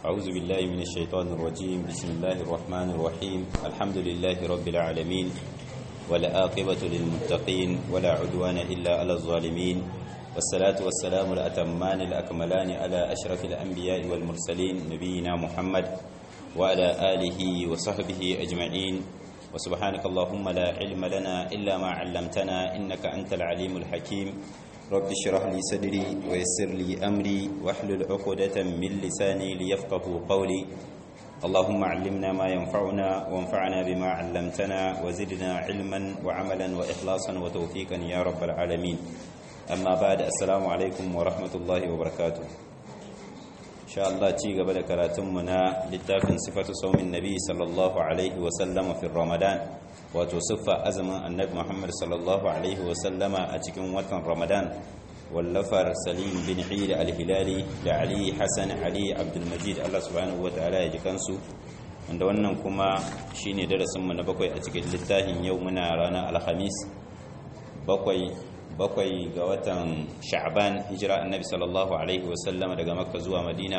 أعوذ بالله من الشيطان الرجيم بسم الله الرحمن الرحيم الحمد لله رب العالمين والآقبة للمتقين ولا عدوان إلا على الظالمين والصلاة والسلام الأتمان الأكملان على أشرف الأنبياء والمرسلين نبينا محمد وعلى آله وصحبه أجمعين وسبحانك اللهم لا علم لنا إلا ما علمتنا إنك أنت العليم الحكيم رب اشرح لي صدري ويسر لي أمري واحلل عقدة من لساني ليفقه قولي اللهم علمنا ما ينفعنا وانفعنا بما علمتنا وزدنا علما وعملا وإخلاصا وتوفيقا يا رب العالمين أما بعد السلام عليكم ورحمة الله وبركاته إن شاء الله تيغا بدا كراتمنا للتافن صفة صوم النبي صلى الله عليه وسلم في رمضان وتصفى أزم النبي محمد صلى الله عليه وسلم أتكن وطن رمضان واللفر سليم بن عيد الهلالي لعلي حسن علي عبد المجيد الله سبحانه وتعالى يجكنسو wanda wannan kuma shine darasinmu na bakwai a cikin littafin yau muna ranar alhamis bakwai bakwai ga watan sha'ban hijira annabi sallallahu alaihi wasallam daga makka zuwa madina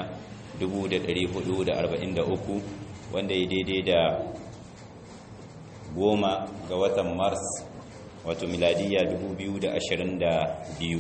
1443 wanda ya daidai da goma ga watan mars wato miladiyya 2022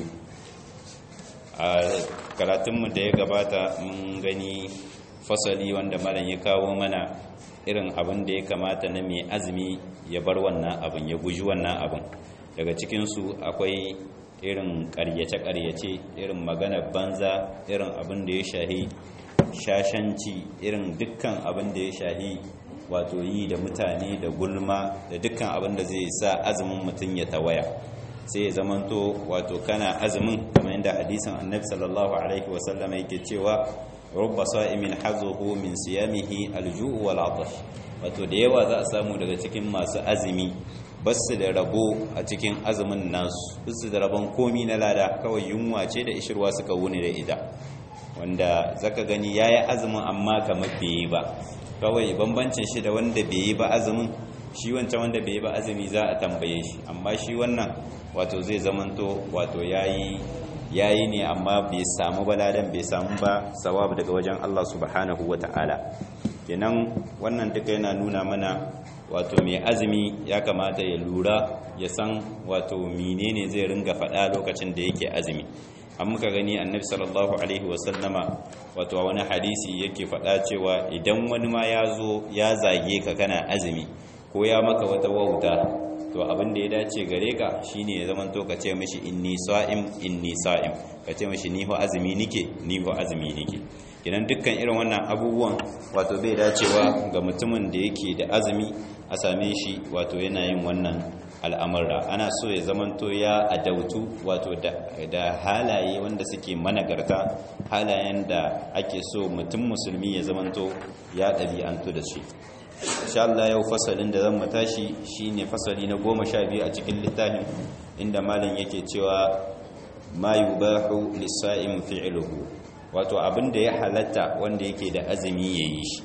a karatunmu da ya gabata mun gani fasali wanda malam ya kawo mana irin abin da ya kamata na mai azumi ya bar wannan abin ya guji wannan abin daga cikinsu akwai irin karyace-karyace irin magana banza irin abin da ya shahi shashanci irin dukkan abin da ya shahi wato yi da mutane da gulma da dukkan abin da zai sa azumin mutum ya tawaya sai ya zamanto wato kana azumin kamar yadda hadisin annabi sallallahu alaihi wasallam yake cewa rubba sa'imin hazuhu min siyamihi alju'u wal atash wato da yawa za a samu daga cikin masu azumi basu da rabo a cikin azumin nasu basu da rabon komi na lada kawai yunwa ce da ishirwa suka wuni da ita wanda zaka gani yayi azumin amma kamar bai ba kawai bambancin shi da wanda bai yi ba azumin shi wancan wanda bai yi ba azumi za a tambaye shi amma shi wannan wato zai zamanto wato yayi yayi ne amma bai samu baladan bai samu ba sawabu daga wajen Allah subhanahu wata'ala kenan wannan duka yana nuna mana wato mai azumi ya kamata ya lura ya san wato menene zai ringa faɗa lokacin da yake azumi an muka gani annabi sallallahu alaihi wasallama wato wani hadisi yake faɗa cewa idan wani ma ya zo ya zage ka kana azumi ko ya maka wata wauta to abin da ya dace gare ka shine ya zama to ka ce mishi inni sa'im inni sa'im ka ce mishi ni ho azumi nike ni ho azumi nike kinan dukkan irin wannan abubuwan wato bai dacewa ga mutumin da yake da azumi a same shi wato yana yin wannan al'amurra ana so ya zamanto ya adautu wato da halaye wanda suke managarta halayen da ake so mutum musulmi ya zamanto ya ɗabi'antu da shi insha Allah yau fasalin da zan tashi shine fasali na goma sha biyu a cikin littafin inda malam yake cewa ma yubahu lis-sa'im fi'luhu wato abin da ya halatta wanda yake da azumi yayi shi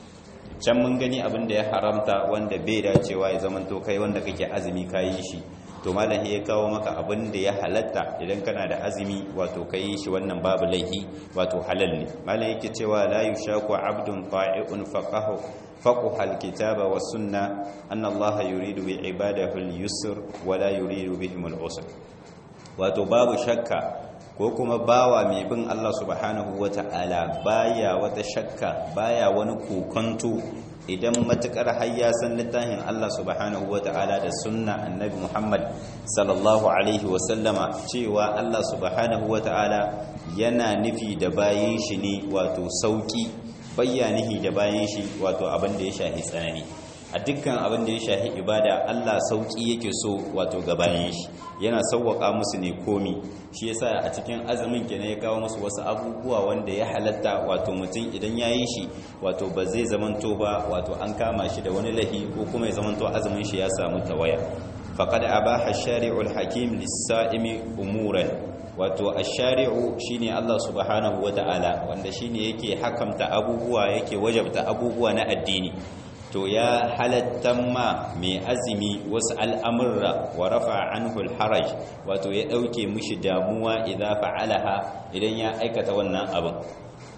can mun gani abin da ya haramta wanda bai dacewa ya zamanto kai wanda kake azumi kayi shi to malam ya kawo maka abin da ya halatta idan kana da azumi wato kai shi wannan babu laifi wato halal ne malam yake cewa la yushaku abdun qa'i'un faqahu فقه الكتاب والسنة أن الله يريد بعباده اليسر ولا يريد بهم العسر wato babu shakka ko kuma bawa mai bin Allah subhanahu wata'ala baya wata shakka baya wani kokonto idan matukar har ya san littafin Allah subhanahu wata'ala da sunna annabi Muhammad sallallahu alaihi wasallama cewa Allah subhanahu wata'ala yana nufi da bayin shi ne wato sauki bayyanihi da bayan shi wato abin da ya shahi tsanani a dukkan abin da ya shahi ibada Allah sauki yake so wato ga bayan shi yana sauwaka musu ne komi shi yasa a cikin azumin kenan ya kawo musu wasu abubuwa wanda ya halatta wato mutum idan ya yi shi wato ba zai zamanto ba wato an kama shi da wani lahi ko kuma ya zamanto azumin shi ya samu tawaya faqad abaha shari'ul hakim lis-sa'imi umuran wato ashari'u shine Allah subhanahu wata'ala wanda shine yake hakamta abubuwa yake wajabta abubuwa na addini to ya halattan ma mai azumi wasu al'amurra wa rafa anhu haraj wato ya ɗauke mushi damuwa idan fa'alaha idan ya aikata wannan abin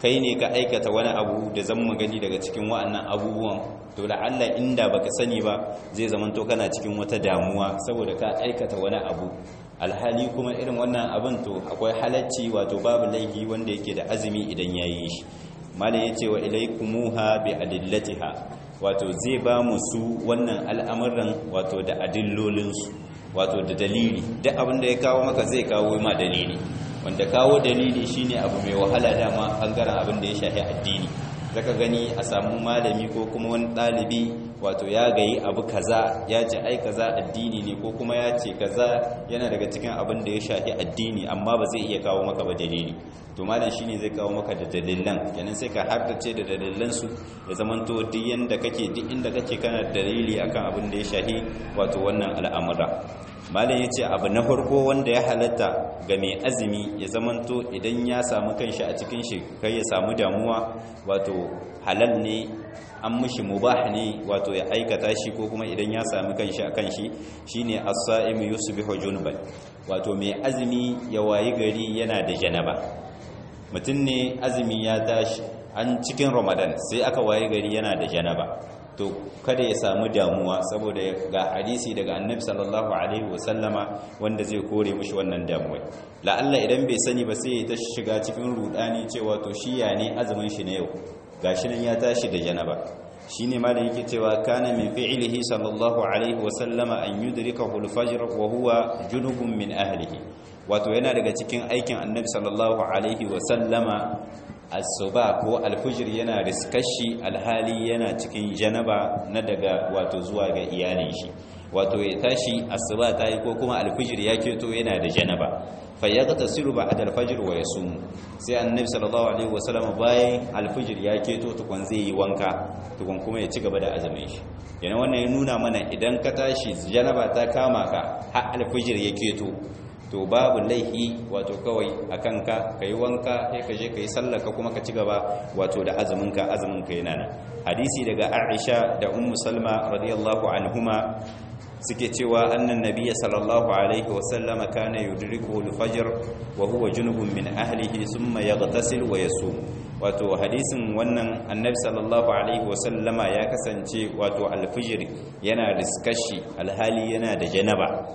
kai ne ka aikata wani abu da zan magani daga cikin wa'annan abubuwan to la'alla inda baka sani ba zai zamanto kana cikin wata damuwa saboda ka aikata wani abu alhali kuma irin wannan abin to akwai halacci wato babu laifi wanda yake da azumi idan yayi shi malam yace wa ilaykumuha bi adillatiha wato zai ba mu su wannan al'amuran wato da adillolinsu wato da dalili duk abin da ya kawo maka zai kawo ma dalili wanda kawo dalili shine abu mai wahala dama bangaren abin da ya shafi addini zaka gani a samu malami ko kuma wani ɗalibi wato ya gayi abu kaza ya ce ai kaza addini ne ko kuma ya ce kaza yana daga cikin abin da ya shafi addini amma ba zai iya kawo maka ba dalili to malam shine zai kawo maka da dalilan kenan sai ka haddace da dalilan su ya zamanto duk yanda kake duk inda kake kana dalili akan abin da ya shafi wato wannan al'amura malam ya ce abu na farko wanda ya halatta ga mai azumi ya zamanto idan ya samu kanshi a cikin shi kai ya samu damuwa wato halal ne an mishi mubah ne wato ya aikata shi ko kuma idan ya sami kanshi a kanshi shine as-sa'im yusbihu junuban wato mai azumi ya wayi gari yana da janaba mutum ne azumi ya tashi an cikin ramadan sai aka wayi gari yana da janaba to kada ya samu damuwa saboda ga hadisi daga annabi sallallahu alaihi wasallama wanda zai kore mishi wannan damuwa la'alla idan bai sani ba sai ya ta shiga cikin rudani cewa to shi ya ne azumin shi na yau gashi nan ya tashi da janaba shine ma da yake cewa kana min fi'lihi sallallahu alaihi wasallama an yudrikahu al-fajr wa huwa junubun min ahlihi wato yana daga cikin aikin annabi sallallahu alaihi wasallama asuba ko alfujir yana riskashi alhali yana cikin janaba na daga wato zuwa ga iyalin shi wato ya tashi asuba ta yi ko kuma alfujir ya keto yana da janaba fayyakata siru ba a dalfajir wa ya sumu sai annabi sallallahu alaihi wasallam bayan alfujir ya keto tukun zai yi wanka tukun kuma ya ci gaba da azumin shi yana wannan ya nuna mana idan ka tashi janaba ta kama ka har alfujir ya keto to babu laihi wato kawai a kanka ka yi wanka sai ka je ka yi sallaka kuma ka ci gaba wato da azuminka azuminka yana nan hadisi daga aisha da ummu salma radiyallahu anhuma suke cewa annan nabiyya sallallahu alaihi wasallam kana yudriku al-fajr wa huwa junubun min ahlihi thumma yaghtasil wa yasum wato hadisin wannan annabi sallallahu alaihi wasallama ya kasance wato al-fajr yana riskashi alhali yana da janaba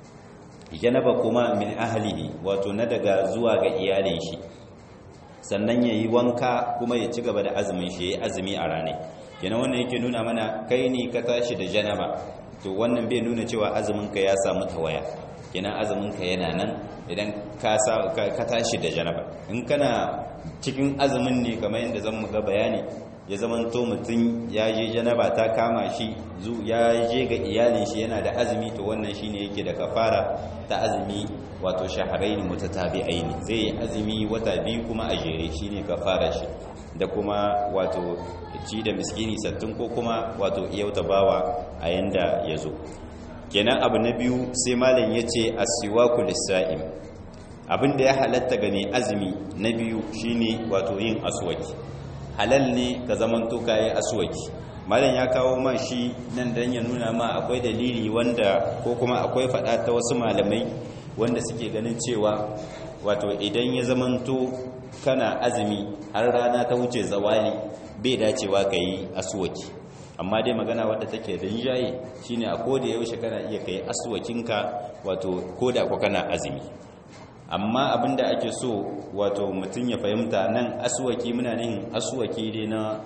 janaba kuma min ahlihi wato na daga zuwa ga iyalin shi sannan yayi wanka kuma ya ci gaba da azumin shi yayi azumi a rane kenan wannan yake nuna mana kai ne ka tashi da janaba to wannan bai nuna cewa azumin ka ya samu tawaya kenan azumin ka yana nan idan ka ka tashi da janaba in kana cikin azumin ne kamar yadda zan mu ga bayani ya zamanto mutum ya je janaba ta kama shi ya je ga iyalin shi yana da azumi to wannan shine yake da kafara ta azumi wato shahrayn mutatabi'ain zai yi azumi wata biyu kuma a jere shine kafara shi da kuma wato ci da miskini sattun ko kuma wato iyauta bawa a yanda ya zo kenan abu na biyu sai malam ya ce asiwaku lissa'im abin da ya halatta ga mai azumi na biyu shine wato yin aswaki halal ne ka zamanto kayi aswaki malam ya kawo man shi nan dan ya nuna ma akwai dalili wanda ko kuma akwai fada ta wasu malamai wanda suke ganin cewa wato idan ya zamanto kana azumi har rana ta wuce zawali bai dacewa ka yi aswaki amma dai magana wadda take rinjaye shine a koda yaushe kana iya kai aswakinka wato koda ko kana azumi amma abinda ake so wato mutum ya fahimta nan aswaki muna nihin aswaki dai na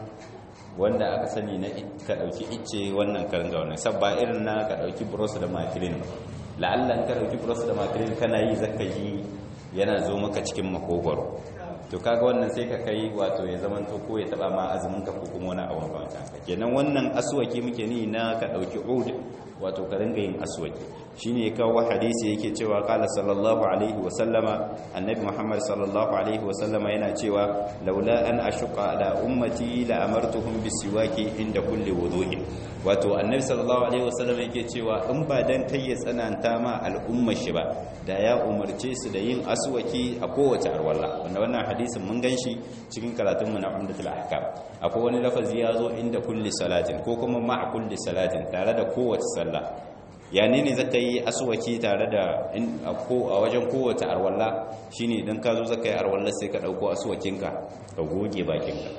wanda aka sani na ka dauki icce wannan karanga wannan sabba irin na ka dauki bros da makilin la'allan ka dauki bros da makilin kana yi zaka ji yana zo maka cikin makogwaro to kaga wannan sai ka kai wato ya zaman to ko ya taba ma azumin ka ko kuma wani abu ba ka kenan wannan aswaki muke ni na ka dauki ud wato ka ringa yin aswaki shine ya kawo hadisi yake cewa qala sallallahu alaihi wa sallama annabi muhammad sallallahu alaihi wa sallama yana cewa laula an ashqa ala ummati la amartuhum bisiwaki inda kulli wudu'in wato annabi sallallahu alaihi wa sallama yake cewa in ba dan kai ya tsananta ma al'umma shi ba da ya umarce su da yin aswaki a kowace arwalla wanda wannan hadisin mun ganshi cikin karatun mu na umdatul ahkam akwai wani lafazi ya zo inda kulli salatin ko kuma ma kulli salatin tare da kowace sallah ya ne ne zaka yi aswaki tare da a wajen kowace arwalla shine idan ka zo zaka yi arwalla sai ka dauko aswakinka ka goge bakinka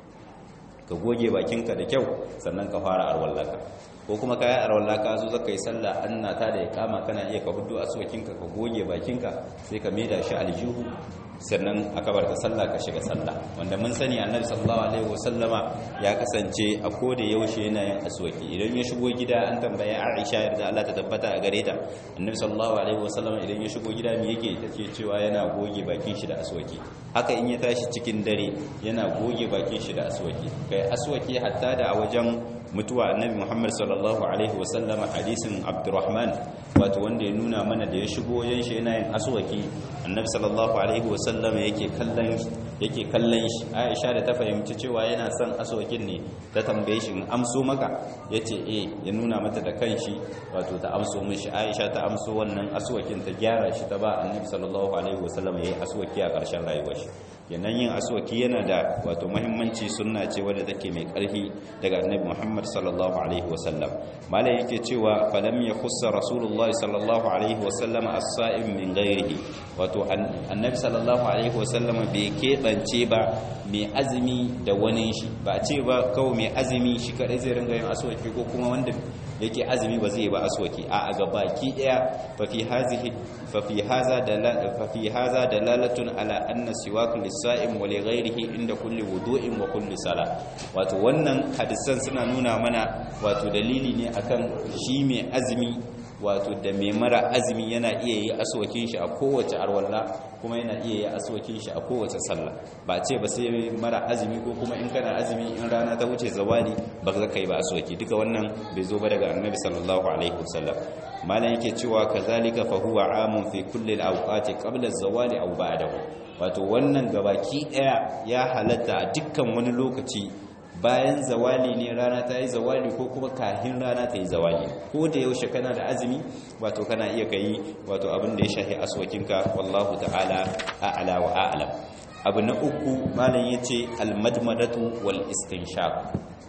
ka goge bakinka da kyau sannan ka fara arwallaka ko kuma ka yi arwallaka zo zaka yi sallah anna ta da ya kama kana iya ka hudu aswakinka ka goge bakinka sai ka maida shi aljihu sannan aka bar ta sallah ka shiga sallah wanda mun sani annabi sallallahu alaihi wasallama ya kasance a koda yaushe yana yin aswaki idan ya shigo gida an tambaye Aisha yarda Allah ta tabbata a gare ta annabi sallallahu alaihi wasallama idan ya shigo gida me yake tace cewa yana goge bakin shi da aswaki haka in ya tashi cikin dare yana goge bakin shi da aswaki kai aswaki hatta da a wajen mutuwa annabi Muhammad sallallahu alaihi wasallam hadisin Abdurrahman wato wanda ya nuna mana da ya shigo yan shi yana yin aswaki annabi sallallahu alaihi wasallam yake kallon yake kallon shi Aisha da ta fahimci cewa yana son aswakin ne ta tambaye shi in amso maka yace eh ya nuna mata da kanshi wato ta amso mishi Aisha ta amso wannan aswakin ta gyara shi ta ba annabi sallallahu alaihi wasallam yayi aswaki a ƙarshen rayuwar shi yanan yin aswaki yana da wato muhimmanci sunna ce wadda take mai ƙarfi daga annabi Muhammad sallallahu alaihi wasallam malai yake cewa falam yakhussa rasulullahi sallallahu alaihi wasallam as-sa'im min ghairihi wato annabi sallallahu alaihi wasallam bai keɓance ba mai azumi da wani shi ba a ce ba kawai mai azumi shi kadai zai ringa yin aswaki ko kuma wanda yake azumi ba zai ba aswaki a ga baki daya fa fi hazihi fa fi haza dalala fa fi haza dalalatun ala anna siwak lis-sa'im wa li ghayrihi inda kulli wudu'in wa kulli salah wato wannan hadisan suna nuna mana wato dalili ne akan shi mai azumi wato da mai mara azumi yana iya yi aswakin shi a kowace arwalla kuma yana iya yi aswakin shi a kowace sallah ba ce ba sai mara azumi ko kuma in kana azumi in rana ta wuce zawali ba za ka yi ba aswaki duka wannan bai zo ba daga annabi sallallahu alaihi wasallam malam yake cewa kazalika fa huwa amun fi kulli al-awqati qabla az-zawali aw ba'dahu wato wannan gabaki daya ya halatta a dukkan wani lokaci bayan zawali ne rana ta yi zawali ko kuma kahin rana ta yi zawali ko da yaushe kana da azumi wato kana iya kai wato abin da ya shahi aswakinka wallahu ta'ala a'la wa a'lam abu na uku malam yace almadmadatu wal istinshaq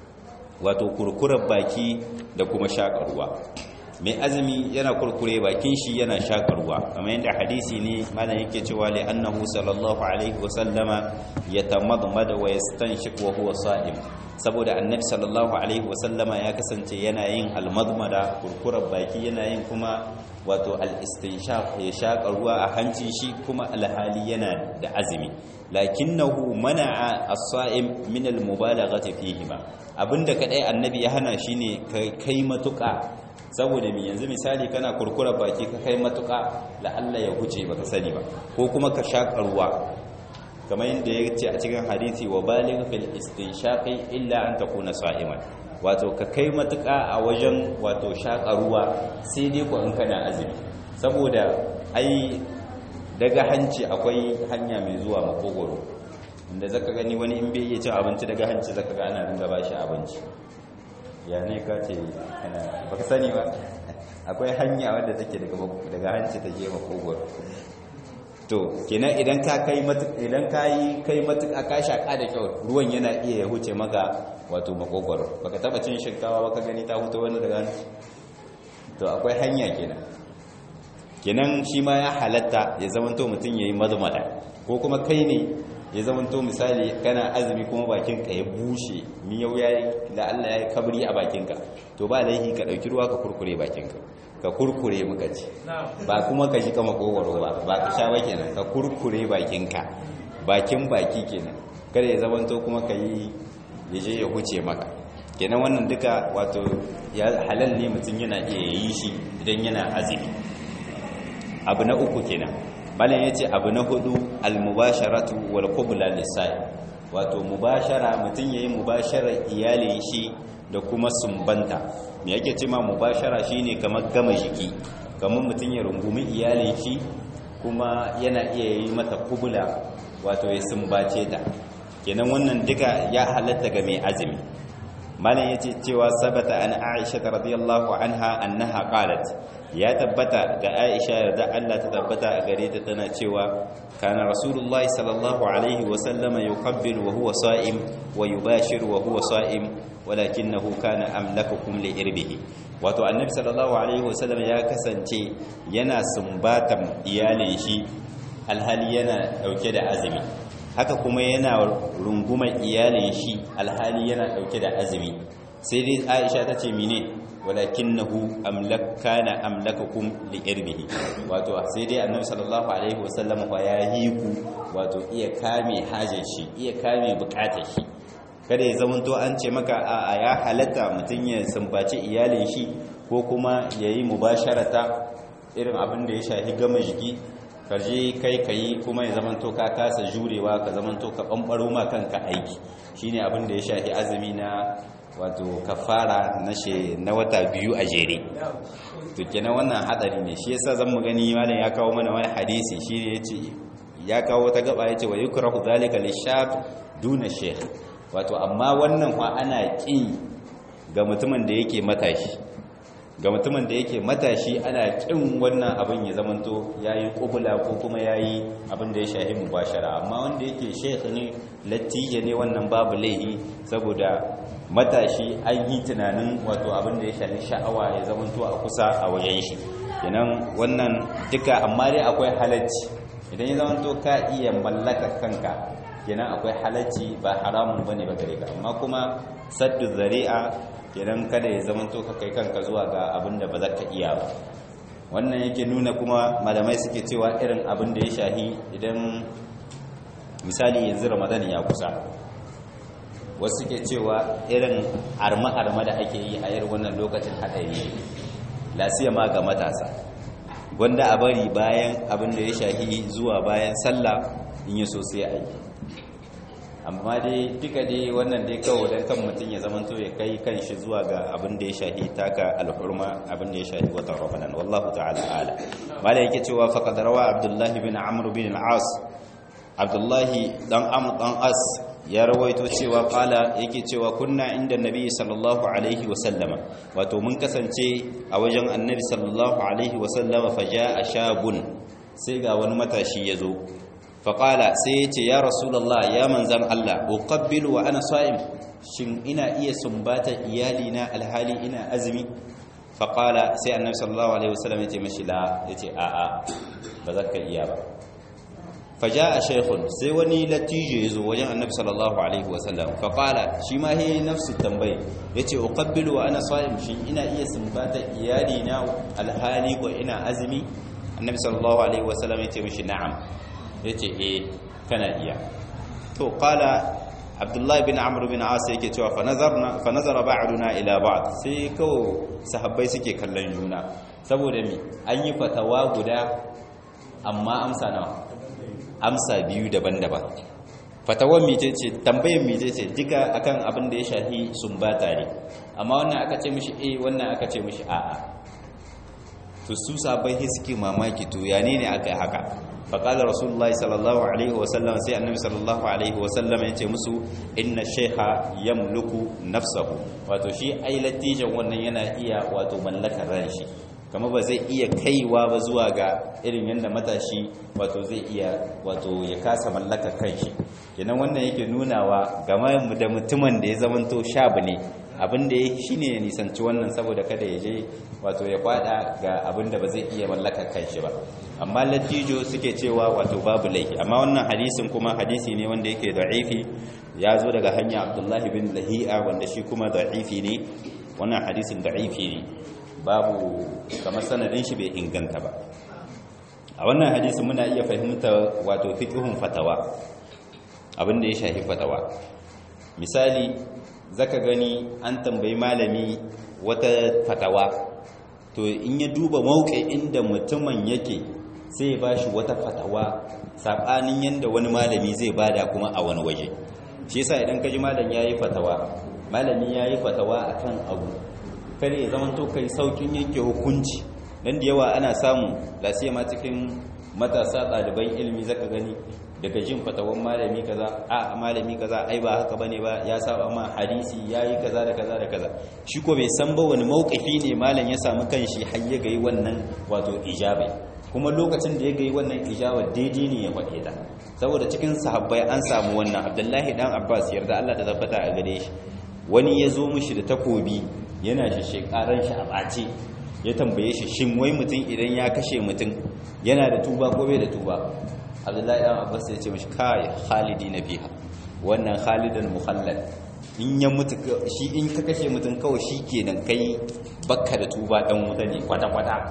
wato kurkurar baki da kuma shakarwa mai azumi yana kurkure bakin shi yana shakarwa kamar yadda hadisi ne malam yake cewa li annahu sallallahu alaihi wa sallama yatamadmada wa yastanshik wa huwa sa'im saboda annabi sallallahu alaihi wa sallama ya kasance yana yin almadmada kurkurar baki yana yin kuma wato al-istinshaq ya shaka ruwa a hanci shi kuma alhali yana da azumi lakinnahu mana'a as-sa'im min al-mubalaghati fihima abinda kadai annabi ya hana shine kai matuƙa saboda mi yanzu misali kana kurkura baki ka kai matuƙa la'alla ya huce baka sani ba ko kuma ka shaƙa ruwa kamar yadda ya ce a cikin hadisi wa baligh fil istinshaqi illa an takuna sa'iman wato ka kai matuƙa a wajen wato shaƙa ruwa sai dai ko in kana azumi saboda ai daga hanci akwai hanya mai zuwa makogoro inda zaka gani wani in bai iya cin abinci daga hanci zaka ga ana ringa bashi abinci ya ne ka ce baka sani ba akwai hanya wadda take daga hanci ta je makogoro to kenan idan ka kai idan ka yi kai matuƙa ka shaƙa da kyau ruwan yana iya ya huce maka wato makogoro baka taba cin shinkawa baka gani ta huta wani daga to akwai hanya kenan kenan shi ma ya halatta ya zamanto mutum ya yi mazmada ko kuma kai ne ya zamanto misali kana azumi kuma bakinka ya bushe miyau ya yi da Allah ya yi kabri a bakinka to ba laihi ka ɗauki ruwa ka kurkure bakinka ka kurkure muka ce ba kuma ka shi kama kogoro ba ba ka sha ba kenan ka kurkure bakinka bakin baki kenan kada ya zamanto kuma ka yi ya je ya huce maka kenan wannan duka wato ya halal ne mutum yana iya yi shi idan yana azumi abu na uku kenan malam yace abu na hudu almubasharatu wal qubla lisai wato mubashara mutun yayi mubashara iyalin shi da kuma sumbanta me yake cewa mubashara shine kamar gama jiki kamar mutun ya rungumi iyalin shi kuma yana iya yi mata qubla wato ya sumbace ta kenan wannan duka ya halatta ga mai azumi malam yace cewa sabata an Aisha radiyallahu anha annaha qalat ya tabbata ga Aisha da Allah ta tabbata a gare ta tana cewa kana rasulullahi sallallahu alaihi wa sallama yuqabbilu wa huwa sa'im wa yubashiru wa huwa sa'im walakinahu kana amlakakum li irbihi wato annabi sallallahu alaihi wasallam ya kasance yana sumbatan iyalin shi alhali yana dauke da azumi haka kuma yana rungumar iyalin shi alhali yana dauke da azumi sai dai Aisha ta ce mine walakinahu amlakana amlakakum li irbihi wato sai dai annabi sallallahu alaihi wasallam fa ya hiku wato iya kame hajar shi iya kame bukatar shi kada ya zamanto an ce maka a ya halatta mutum ya sumbaci iyalin shi ko kuma ya yi mubasharata irin abin da ya shahi gama jiki karje kai ka yi kuma ya zamanto ka kasa jurewa ka zamanto ka ɓanɓaro ma kanka aiki shine abin da ya shahi azumi na wato kafara na she na wata biyu a jere to kenan wannan hadari ne shi yasa zan mu gani malam ya kawo mana wani hadisi shine yace ya kawo wata gaba yace wa yukrahu zalika lishab duna shaykh wato amma wannan fa ana ƙi ga mutumin da yake matashi ga mutumin da yake matashi ana ƙin wannan abin ya zamanto yayi kubula ko kuma yayi abin da ya shahi mubashara amma wanda yake sheikh ne latije ne wannan babu laihi saboda matashi an yi tunanin wato abin da ya shahi sha'awa ya zamanto a kusa a wajen shi kenan wannan duka amma dai akwai halacci idan ya zamanto ka iya mallaka kanka kenan akwai halacci ba haramun bane ba gare ka amma kuma saddu zari'a kenan kada ya zamanto ka kai kanka zuwa ga abin da ba za ka iya ba wannan yake nuna kuma malamai suke cewa irin abin da ya shahi idan misali yanzu ramadan ya kusa wasu suke cewa irin arma-arma da ake yi a irin wannan lokacin haɗari lasiya ma ga matasa gwanda a bari bayan abin da ya shahi zuwa bayan sallah in yi so sai a yi amma dai duka dai wannan dai kawo don kan mutum ya zamanto ya kai kan shi zuwa ga abin da ya shahi taka alhurma abin da ya shahi watan ramadan wallahu ta'ala ala mala yake cewa faqad rawa abdullahi bin amr bin al-as abdullahi dan amr dan as ya rawaito cewa kala yake cewa kunna inda nabi sallallahu alaihi wasallama wato mun kasance a wajen annabi sallallahu alaihi wasallama faja a shabun sai ga wani matashi ya zo faƙala sai ya ce ya rasulallah ya manzan Allah uqabbilu wa ana sa'im shin ina iya sumbata iyalina alhali ina azumi faƙala sai annabi sallallahu alaihi wasallam ya ce mashi la ya ce a'a ba za ka iya ba faja a shaikhun sai wani lattijo ya zo wajen annabi sallallahu alaihi wasallam faƙala shi ma he nafsu tambayi ya ce uqabbilu wa ana sa'im shin ina iya sumbata iyalina alhali ko ina azumi annabi sallallahu alaihi wasallam ya ce mishi na'am ya ce e kana iya to kala abdullahi bin amur bin asa yake cewa fa nazara ba'aduna ila ba'd sai kawo sahabbai suke kallon juna saboda mi an yi fatawa guda amma amsa nawa amsa biyu daban-daban fatawar mice ce tambayar mice ce duka akan abin da ya shahi sumbata ne amma wannan aka ce mishi eh wannan aka ce mishi a'a to su sabai suke mamaki to ya ne ne aka yi haka faƙalar rasulullahi sallallahu alaihi wasallam sai annabi sallallahu alaihi wasallam ya ce musu inna sheha yamluku nafsahu wato shi ai lattijan wannan yana iya wato mallakar ran shi kama ba zai iya kaiwa ba zuwa ga irin yadda matashi wato zai iya wato ya kasa mallakar kanshi kenan wannan yake nunawa game da mutumin da ya zamanto shabu ne abin da ya shi ne ya nisanci wannan saboda kada ya je wato ya kwada ga abin da ba zai iya mallakar kanshi ba amma lattijo suke cewa wato babu laifi amma wannan hadisin kuma hadisi ne wanda yake da'ifi ya zo daga hanya abdullahi bin lahi'a wanda shi kuma da'ifi ne wannan hadisin da'ifi ne babu kamar sanadin shi bai inganta ba a wannan hadisin muna iya fahimta wato fiqhun fatawa abin da ya shafi fatawa misali zaka gani an tambayi malami wata fatawa to in ya duba mauke inda mutumin yake sai ya bashi wata fatawa sabanin yanda wani malami zai bada kuma a wani waje shi yasa idan kaji malam yayi fatawa malami yayi fatawa akan abu kare ya zama to kai saukin yanke hukunci dan da yawa ana samu ma cikin matasa ɗaliban ilimi zaka gani daga jin fatawan malami kaza a malami kaza ai ba haka bane ba ya saba ma hadisi yayi kaza da kaza da kaza shi ko bai san ba wani mauqifi ne malam ya samu kanshi har ya gayi wannan wato ijabai kuma lokacin da ya gayi wannan ijaba daidai ne ya faɗe ta saboda cikin sahabbai an samu wannan Abdullahi dan Abbas yarda Allah ta tabbata a gare shi wani ya zo mishi da takobi yana shi shekaran shi a ɓace ya tambaye shi shin wai mutum idan ya kashe mutum yana da tuba ko bai da tuba abdullahi dan abbas ya ce mashi kai khalidi na fiha wannan khalidan muhallal in ya mutu shi in ka kashe mutum kawai shi kenan kai bakka da tuba dan wuta ne kwata-kwata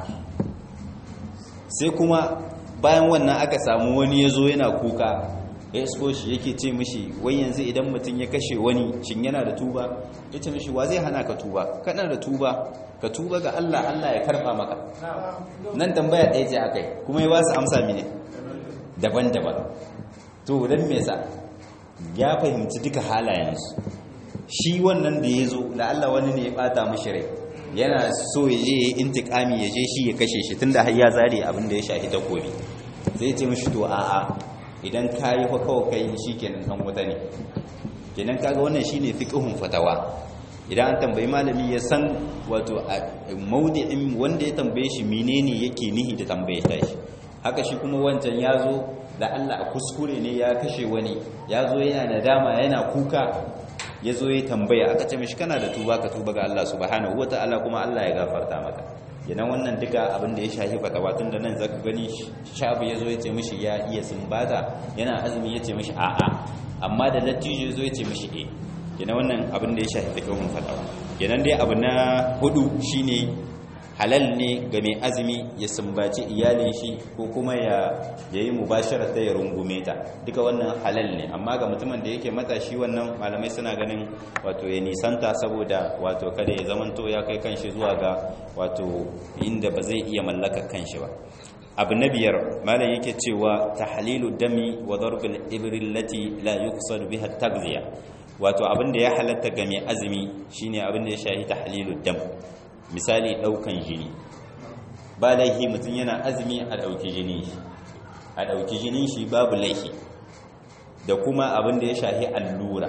sai kuma bayan wannan aka samu wani ya zo yana kuka ya isko shi yake ce mishi wai yanzu idan mutum ya kashe wani shin yana da tuba ya ce mishi wa zai hana ka tuba kana da tuba ka tuba ga Allah Allah ya karba maka nan tambaya ɗaya ce akai kuma ya ba su amsa mine daban-daban to dan me yasa ya fahimci duka halayensu shi wannan da ya zo da Allah wani ne ya bata mishi rai yana so ya je ya intikami ya je shi ya kashe shi tunda har ya zare abin da ya shafi takobi zai ce mishi to a'a idan ka yi fa kawai kai shi kenan dan wuta ne kenan kaga wannan shine fiqhun fatawa idan an tambayi malami ya san wato maudi'in wanda ya tambaye shi menene yake nihi da tambaye ta shi haka shi kuma wancan ya zo da Allah a kuskure ne ya kashe wani ya zo yana nadama yana kuka ya zo ya tambaya aka ce mishi kana da tuba ka tuba ga Allah subhanahu wata'ala kuma Allah ya gafarta maka yana wannan duka abin da ya shafi fatawa tun da nan zaka gani shabu ya zo ya ce mishi ya iya sumbata yana azumi ya ce mishi a'a amma da lattijo ya zo ya ce mishi eh yana wannan abin da ya shafi fikihun fatawa yana dai abu na hudu shine halal ne ga mai azumi ya sumbaci iyalin shi ko kuma ya yayi mubashara ta ya rungume ta duka wannan halal ne amma ga mutumin da yake matashi wannan malamai suna ganin wato ya nisanta saboda wato kada ya zamanto ya kai kanshi zuwa ga wato inda ba zai iya mallaka kanshi ba abu na biyar malam yake cewa tahlilu dami wa darbul ibri allati la yuqsad biha tagziya wato abin da ya halatta ga mai azumi shine abin da ya shahi tahlilu dam misali daukan jini ba laihi mutum yana azumi a dauki jini a dauki jinin shi babu laihi da kuma abin da ya shahi allura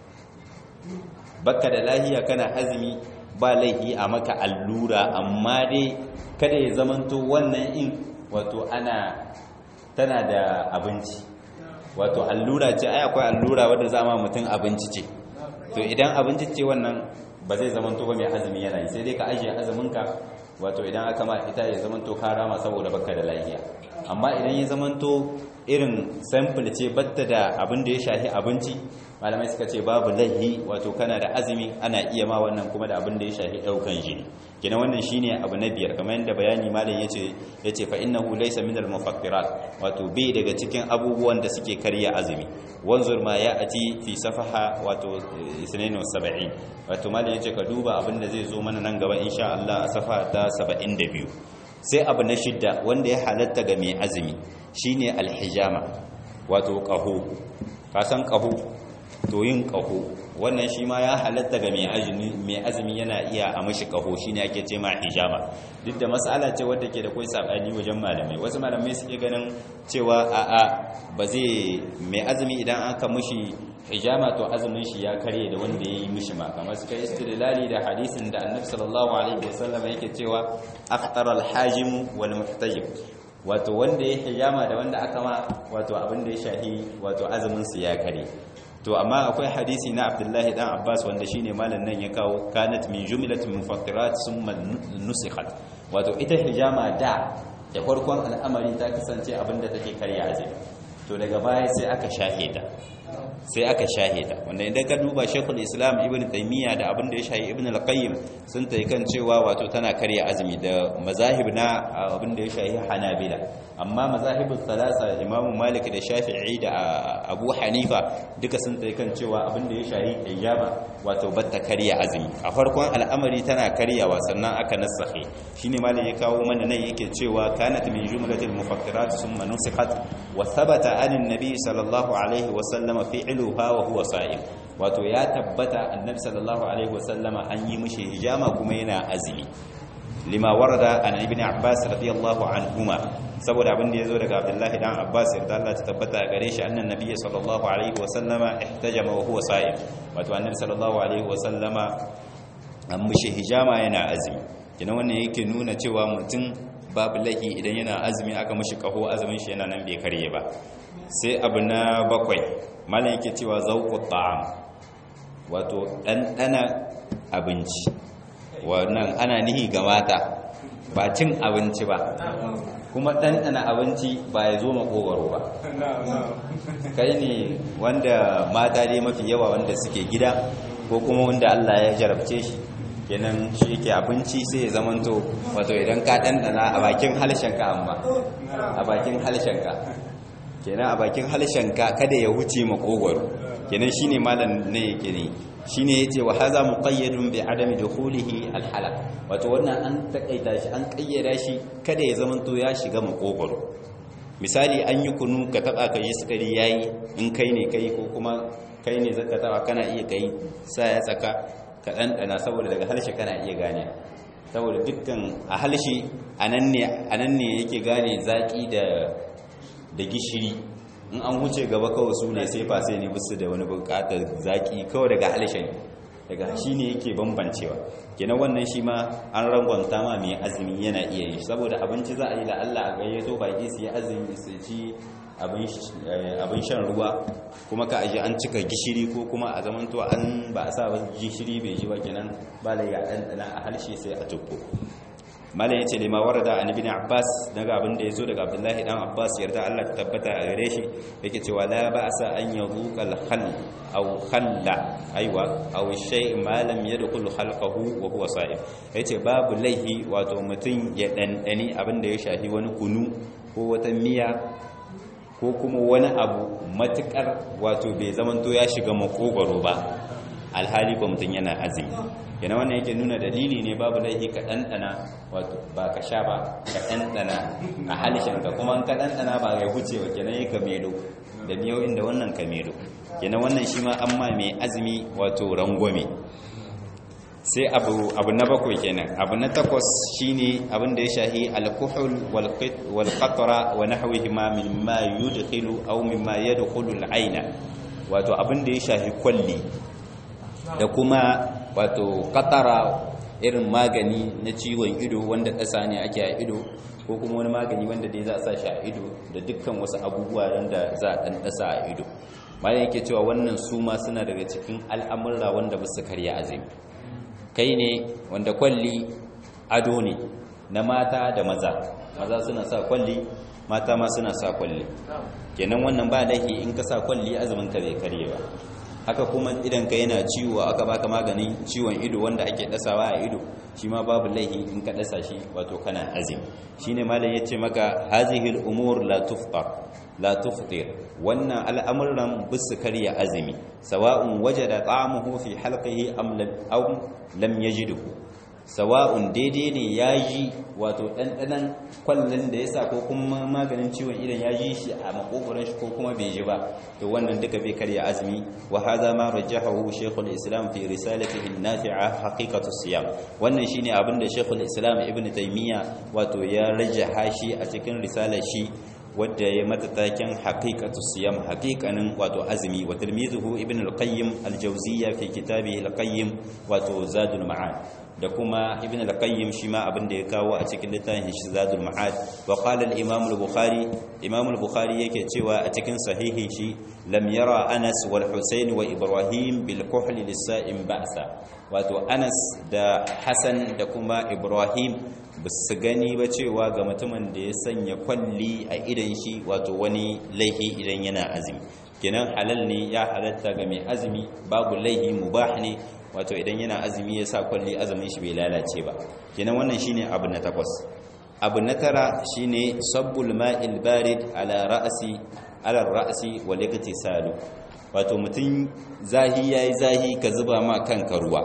baka da lahiya kana azumi ba laihi a maka allura amma dai kada ya zamanto wannan in wato ana tana da abinci wato allura ce ai akwai allura wadda zama mutum abinci ce to idan abinci ce wannan ba zai zamanto ba mai azumi yana yi sai dai ka ajiye azuminka wato idan aka ma ita ya zamanto ka rama saboda baka da lafiya amma idan ya zamanto irin sample ce batta da abin da ya shahi abinci malamai suka ce babu laihi wato kana da azumi ana iya ma wannan kuma da abin da ya shahi daukan jini kina wannan shine abu na biyar kamar yadda bayani malam yace yace fa innahu laysa minal mufakkirat wato bai daga cikin abubuwan da suke karya azumi wanzur ma ya'ati fi safaha wato 72 wato malam yace ka duba abin da zai zo mana nan gaba insha Allah a safa ta 72 sai abu na shidda wanda ya halatta ga mai azumi shine alhijama wato qahu kasan qahu to yin qahu wannan shi ma ya halatta ga mai azumi yana iya a mashi kaho shi ne ake ce ma hijama duk da matsala ce wadda ke da kwai saɓani wajen malamai wasu malamai suke ganin cewa a'a ba zai mai azumi idan aka mashi hijama to azumin shi ya karye da wanda ya yi mishi ma kamar suka yi istilali da hadisin da annabi sallallahu alaihi wasallam yake cewa akhtar alhajim wal muhtajib wato wanda ya hijama da wanda aka ma wato abin da ya shahi wato azumin su ya kare to amma akwai hadisi na abdullahi dan abbas wanda shine malam nan ya kawo kanat min jumlatin mufakkirat summa nusikhat wato ita hijama da da farkon al'amari ta kasance abinda take karya azumi to daga baya sai aka shahida sai aka shahida wanda idan ka duba shekul islam ibn taimiyya da abin da ya shahi ibn al-qayyim sun ta kan cewa wato tana karya azumi da mazahib na abin da ya shahi hanabila amma mazahibul thalatha imam malik da shafi'i da abu hanifa duka sun ta kan cewa abin da ya shahi ijaba wato batta karya azumi a farkon al'amari tana karyawa sannan aka nasakhe shine malik ya kawo mana nan yake cewa kanat min jumlatil mufakkirat summa nusikhat wa thabata an an-nabi sallallahu alaihi wa sallam fi'luha wa huwa sa'im wato ya tabbata annabi sallallahu alaihi wa sallama an yi mishi hijama kuma yana azumi lima warada an ibn abbas radiyallahu anhuma saboda abin da yazo daga abdullahi dan abbas yarda Allah ta tabbata gare shi annan nabiyyi sallallahu alaihi wa sallama ihtajama wa huwa sa'im wato annabi sallallahu alaihi wa sallama an mishi hijama yana azumi kina wannan yake nuna cewa mutum babu lahi idan yana azumi aka mishi kaho azumin shi yana nan bai karye ba sai abu na bakwai malam yake cewa zauqut ta'am wato ɗanɗana abinci wannan ana nihi ga mata ba cin abinci ba kuma ɗanɗana abinci ba ya zo makogaro ba kai ne wanda mata dai mafi yawa wanda suke gida ko kuma wanda Allah ya jarabce shi kenan shi yake abinci sai ya zamanto wato idan ka ɗanɗana a bakin halshenka amma a bakin halshenka kenan a bakin halshenka kada ya huce makogaro kenan shine malam ne yake ne shine yace wa hadha muqayyadun bi adami dukhulihi alhalaq wato wannan an takaita shi an kayyada shi kada ya zamanto ya shiga makogoro misali an yi kunu ka taba ka yi sukari yayi in kai ne kai ko kuma kai ne zaka taba kana iya kai sa ya tsaka ka dandana saboda daga harshe kana iya gane saboda dukkan a harshe anan ne anan ne yake gane zaki da da gishiri in an wuce gaba kawai su ne sai fa sai ne musu da wani bukatar zaki kawai daga halishin daga shi ne yake bambancewa kenan wannan shi ma an rangwanta ma mai azumi yana iya yi saboda abinci za a yi la'alla a gayyato baki su yi azumi su ci abin shan ruwa kuma ka aji an cika gishiri ko kuma a zamanto an ba a sa ba gishiri bai ji ba kenan ba la ya ɗanɗana a harshe sai a tukko malam yace lima warada an ibn abbas daga abin da yazo daga abdullahi dan abbas yarda Allah ta tabbata a gare shi yake cewa la ba'sa an yadhuqa al-khal aw khalla aywa aw shay ma lam yadkhul khalqahu wa huwa sa'im yace babu laihi wato mutun ya dandani abin da ya shafi wani kunu ko wata miya ko kuma wani abu matukar wato bai zamanto ya shiga makogaro ba alhali ko mutun yana azumi yana wannan yake nuna dalili ne babu laifi ka ɗanɗana wato ba ka sha ba ka ɗanɗana a halishinka kuma ka ɗanɗana ba ya huce wa kenan yi kamelo da miyau inda wannan kamelo kenan wannan shi ma an ma mai azumi wato rangwame sai abu abu na bakwai kenan abu na takwas shine abin da ya shahi alkuhul wal qatra wa nahwihima mimma yudkhilu aw mimma yadkhulu al-ayna wato abin da ya shahi kwalli da kuma wato katara irin magani na ciwon ido wanda ƙasa ne ake a ido ko kuma wani magani wanda dai za a sa shi a ido da dukkan wasu abubuwa wanda za a ɗan ɗasa a ido bayan yake cewa wannan su ma suna daga cikin al'amurra wanda ba su karya azumi kai ne wanda kwalli ado ne na mata da maza maza suna sa kwalli mata ma suna sa kwalli kenan wannan ba laifi in ka sa kwalli azumin ka bai karye ba haka kuma idan ka yana ciwo aka baka maganin ciwon ido wanda ake dasawa a ido shi ma babu laihi in ka dasa shi wato kana azim shine malam yace maka hazihil umur la tufṭar la tufṭir wannan al'amuran bisu karya azumi sawa'un wajada ta'amuhu fi halqihi am lam yajidhu sawa'un daidai ne ya ji wato ɗanɗanan kwallon da ya sa ko kuma maganin ciwon idan ya ji shi a makogoron shi ko kuma bai ji ba to wannan duka bai karya azumi wa hadha ma rajahahu shaykhul islam fi risalatihi an-nafi'a haqiqatu siyam wannan shine abin da shaykhul islam ibn taymiya wato ya rajaha shi a cikin risalar shi wadda ya mata taken haqiqatu siyam haqiqanin wato azumi wa tilmizuhu ibn al-qayyim al-jawziyya fi kitabihi al-qayyim wato zadul ma'ad da kuma ibn al-qayyim shi ma abin da ya kawo a cikin littafin shi zadul ma'ad wa qala al-imam al-bukhari imam al-bukhari yake cewa a cikin sahihi shi lam yara anas wal husayn wa ibrahim bil kuhl lis-sa'im ba'sa wato anas da hasan da kuma ibrahim su gani ba cewa ga mutumin da ya sanya kwalli a idan shi wato wani laihi idan yana azumi kenan halal ne ya halatta ga mai azumi babu laihi mubah ne wato idan yana azumi ya sa kwalli azumin shi bai lalace ba kenan wannan shine abu na takwas abu na tara shine sabbul ma'il barid ala ra'si ala ra'si wal iktisalu wato mutum zahi yayi zahi ka zuba ma kanka ruwa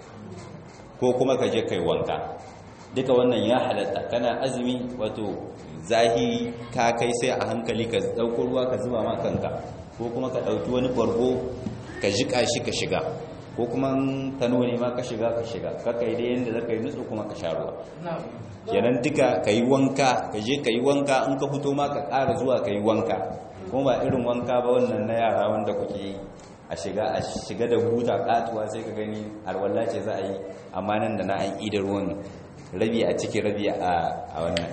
ko kuma ka je kai wanka duka wannan ya halatta kana azumi wato zahi ka kai sai a hankali ka dauko ruwa ka zuba ma kanka ko kuma ka dauki wani bargo ka jika shi ka shiga ko kuma tano ne ma ka shiga ka shiga ka kai dai yanda zaka yi nutsu kuma ka sha ruwa kenan duka ka yi wanka ka je ka yi wanka in ka fito ma ka ƙara zuwa ka yi wanka kuma ba irin wanka ba wannan na yara wanda kuke yi a shiga a shiga da huta katuwa sai ka gani alwala ce za a yi amma nan da na an da ruwan rabi a ciki rabi a wannan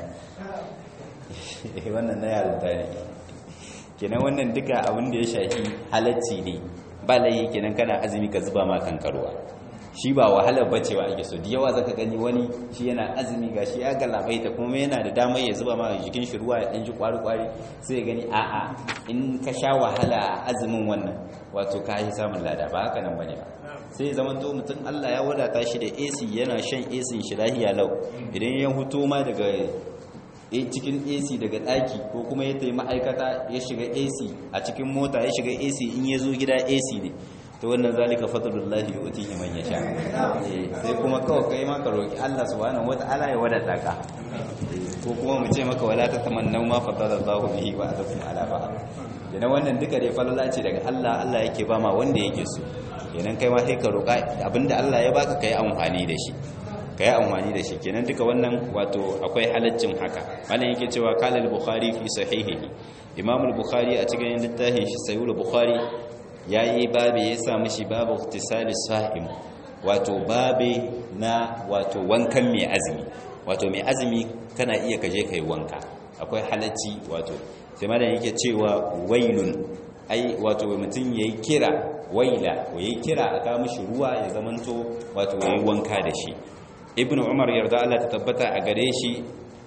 wannan na yaran ta ne kenan wannan duka abin da ya shafi halacci ne ba layi kenan kana azumi ka zuba ma kanka ruwa shi ba wahalar bacewa ake so da yawa zaka gani wani shi yana azumi gashi ya galabaita kuma yana da damar ya zuba ma jikin shi ruwa ya dan ji kwari kwari sai ya gani a'a in ka sha wahala a azumin wannan wato ka yi samun lada ba haka nan bane ba sai zaman to mutum Allah ya wadata shi da AC yana shan AC shi lahiya lau idan ya huto ma daga cikin AC daga daki ko kuma ya tayi ma'aikata ya shiga AC a cikin mota ya shiga AC in ya zo gida AC ne to wannan zalika fadlullahi yu'tihi man yasha sai kuma kawai kai ma ka roki Allah subhanahu wata'ala ya wadata ka ko kuma mu ce maka wala ta tamannu ma fadalallahu bihi wa adakum ala ba'd kenan wannan duka dai falala ce daga Allah Allah yake ba ma wanda yake so kenan kai ma sai ka roka abinda Allah ya baka kai amfani da shi kai amfani da shi kenan duka wannan wato akwai halaccin haka wannan yake cewa qala al-bukhari fi sahihihi imam al-bukhari a cikin littafin shi sahih al-bukhari yayi babe ya sa mishi babu ikhtisali sa'im wato babe na wato wankan mai azumi wato mai azumi kana iya kaje kai wanka akwai halacci wato sai malam yake cewa wailun ai wato mutum yayi kira waila yayi kira aka mishi ruwa ya zamanto wato yayi wanka da shi ibnu umar yarda Allah ta tabbata a gare shi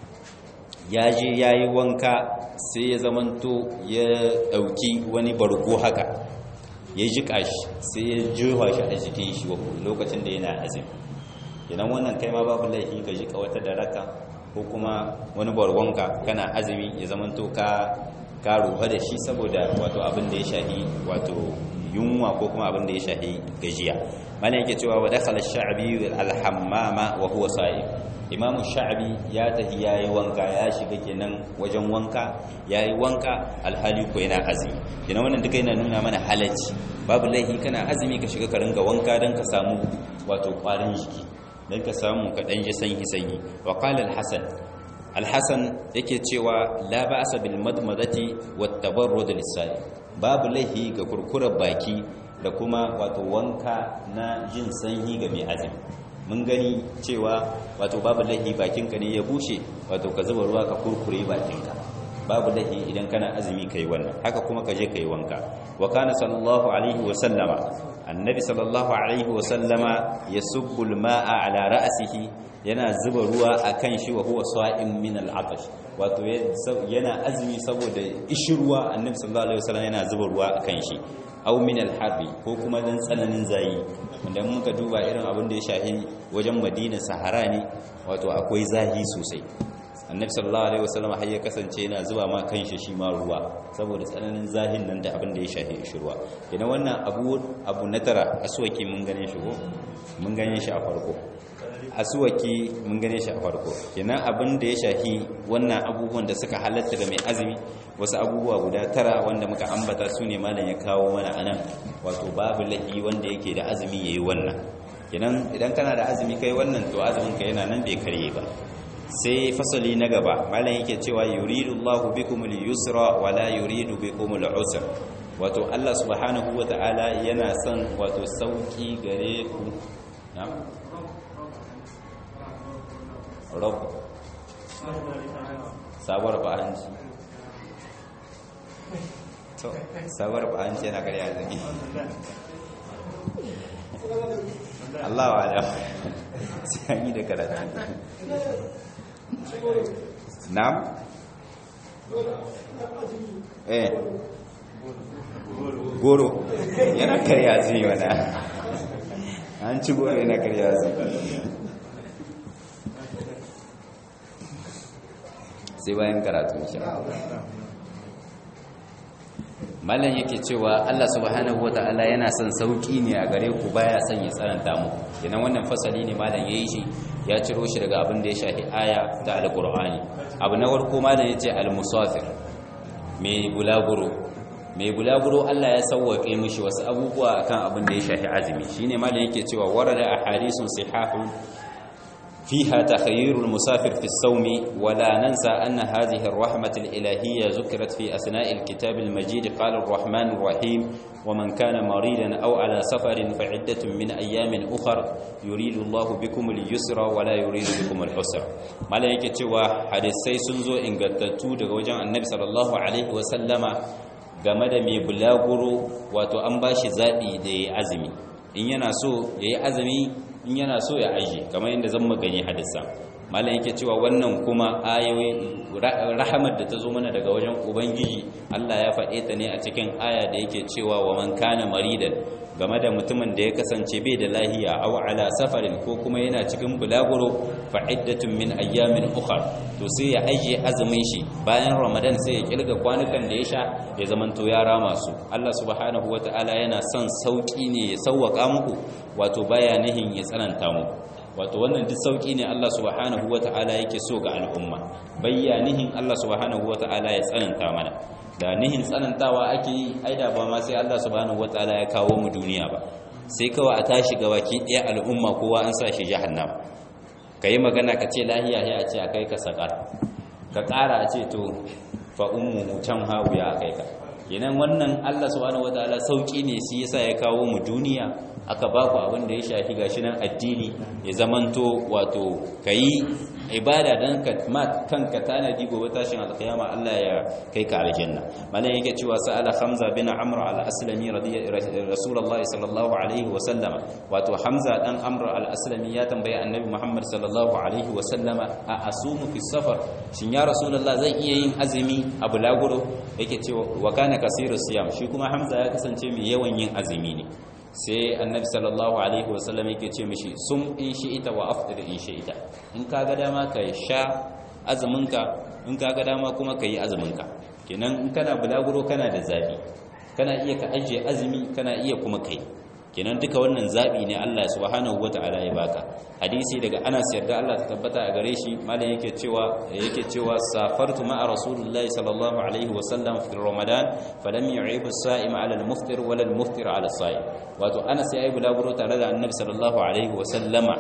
ya je yayi wanka sai ya zamanto ya dauki wani bargo haka ya jika shi sai ya jefa shi a jikin shi lokacin da yana azumi idan wannan kai ma babu laifi ka jika wata daraka ko kuma wani bargonka kana azumi ya zamanto ka ka ruha da shi saboda wato abin da ya shahi wato yunwa ko kuma abin da ya shahi gajiya mana yake cewa wa dakhala ash-sha'bi al-hammama wa huwa sa'im imam sha'bi ya tahi yayi wanka ya shiga kenan wajen wanka yayi wanka alhali ko yana azumi kenan wannan duka yana nuna mana halacci babu laifi kana azumi ka shiga ka ringa wanka dan ka samu wato kwarin jiki dan ka samu ka dan ji sanyi sanyi wa qala al-hasan al-hasan yake cewa la ba'sa bil madmadati wat tabarrud lis-sa'i babu laifi ga kurkurar baki da kuma wato wanka na jin sanyi ga mai azumi mun gani cewa wato babu laifi bakinka ne ya bushe wato ka zuba ruwa ka kurkure bakinka babu laifi idan kana azumi kai wannan haka kuma ka je kai wanka wa kana sallallahu alaihi wa sallama annabi sallallahu alaihi wa sallama yasubbu al-ma'a ala ra'sihi yana zuba ruwa akan shi wa huwa sa'im min al-'atash wato yana azumi saboda ishirwa annabi sallallahu alaihi wasallam yana zuba ruwa akan shi aw min al-harbi ko kuma dan tsananin zayi wanda muka duba irin abin da ya shahi wajen Madina Sahara ne wato akwai zahi sosai annabi sallallahu alaihi wasallam har ya kasance yana zuba ma kanshi shi ma ruwa saboda tsananin zahin nan da abin da ya shahi ishirwa idan wannan abu abu na tara aswaki mun gane shi ko mun gane shi a farko asuwaki mun gane shi a farko kenan abin da ya shahi wannan abubuwan da suka halatta ga mai azumi wasu abubuwa guda tara wanda muka ambata su ne malam ya kawo mana anan wato babu lahi wanda yake da azumi yayi wannan kenan idan kana da azumi kai wannan to azumin ka yana nan bai karye ba sai fasali na gaba malam yake cewa yuridu Allahu bikumul yusra wa la yuridu bikumul usra wato Allah subhanahu wataala yana son wato sauki gare ku na'am rob sabuwar ba'anci to sabuwar ba'anci yana karya zaki Allah wa ala sai an yi da karatu na'am eh goro yana karya zai wana an ci goro yana karya zai sai bayan karatu insha Mallan yake cewa Allah subhanahu wata'ala yana son sauki ne a gare ku baya son ya tsananta mu kenan wannan fasali ne mallan yayi shi ya ciro shi daga abin da ya shafi aya ta alqur'ani abu na farko mallan yace al-musafir mai bulaguro mai bulaguro Allah ya sauwake mishi wasu abubuwa akan abin da ya shafi azumi shine mallan yake cewa warada ahadithun sihahun فيها تخيير المسافر في الصوم ولا ننسى أن هذه الرحمة الإلهية ذكرت في أثناء الكتاب المجيد قال الرحمن الرحيم ومن كان مريضا أو على سفر فعدة من أيام أخر يريد الله بكم اليسر ولا يريد بكم العسر ملائكة وحدثي سنزو إن قدتو دقوجا النبي صلى الله عليه وسلم game da mai bulaguro wato an ba shi zaɓi da ya azumi in yana so yayi azumi in yana so ya aje kamar yadda zan magani hadisa malam yake cewa wannan kuma ayoyi rahamar da ta zo mana daga wajen ubangiji Allah ya faɗe ta ne a cikin aya da yake cewa wa man kana maridan game da mutumin da ya kasance bai da lahiya aw ala safarin ko kuma yana cikin bulaguro fa iddatun min ayyamin ukhra to sai ya aje azumin shi bayan ramadan sai ya kilga kwanukan da ya sha ya zamanto ya rama su Allah subhanahu wataala yana son sauki ne ya sauwaka muku wato baya nihin ya tsananta muku wato wannan duk sauki ne Allah subhanahu wata'ala yake so ga al'umma bayyanihin Allah subhanahu wata'ala ya tsananta mana da nihin tsanantawa ake yi aida ba ma sai Allah subhanahu wata'ala ya kawo mu duniya ba sai kawai a tashi ga baki ɗaya al'umma kowa an sa shi jahannama ka yi magana ka ce lahiya ya ce a kai ka sakar ka ƙara a ce to fa ummu can hawu ya kai ka kenan wannan Allah subhanahu wata'ala sauki ne shi yasa ya kawo mu duniya aka ba ku abin da ya shafi gashi nan addini ya zamanto wato kayi ibada dan ka kanka tanadi gobe tashin alkiyama Allah ya kai ka aljanna malan yake cewa sa'ala hamza bin amr al-aslami radiyallahu rasulullahi sallallahu alaihi wa sallama wato hamza dan amr al-aslami ya tambaye annabi muhammad sallallahu alaihi wa sallama a asumu fi safar shin ya rasulullah zan iya yin azumi a bulaguro yake cewa wa kana kasiru siyam shi kuma hamza ya kasance mai yawan yin azumi ne sai annabi sallallahu alaihi wasallam yake ce mishi sum in shi'ita wa afdir in shi'ita in ka ga dama ka sha azuminka in ka ga dama kuma ka yi azuminka kenan in kana bulaguro kana da zabi kana iya ka ajiye azumi kana iya kuma kai kenan duka wannan zabi ne Allah subhanahu wataala ya baka hadisi daga Anas yarda Allah ta tabbata a gare shi malam yake cewa yake cewa safartu ma'a rasulullahi sallallahu alaihi wa sallam fi ramadan falam yu'ib as-sa'im 'ala al-muftir wala al-muftir 'ala as-sa'im wato Anas ya yi bulaguro tare da Annabi sallallahu alaihi wa sallama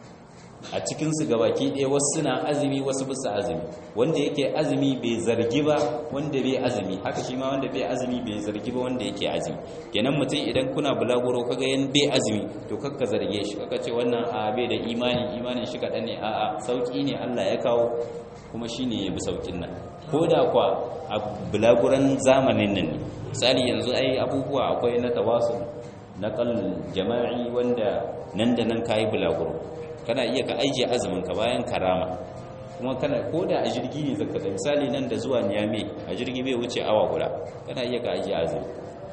a cikin su gabaki ɗaya wasu suna azumi wasu bisa azumi wanda yake azumi bai zargi ba wanda bai azumi haka shi ma wanda bai azumi bai zargi ba wanda yake azumi kenan mutum idan kuna bulaguro kaga yan bai azumi to kakka zarge shi kaka ce wannan a bai da imani imanin shi kaɗan ne a'a sauƙi ne Allah ya kawo kuma shi ne ya bi sauƙin nan ko da kwa a bulaguran zamanin nan ne misali yanzu ai abubuwa akwai na tawasu na kal jama'i wanda nan da nan kayi bulaguro kana iya ka ajiye azumin ka bayan karama kuma kana ko da a jirgi ne zaka da misali nan da zuwa niyame a jirgi bai wuce awa guda kana iya ka ajiye azumi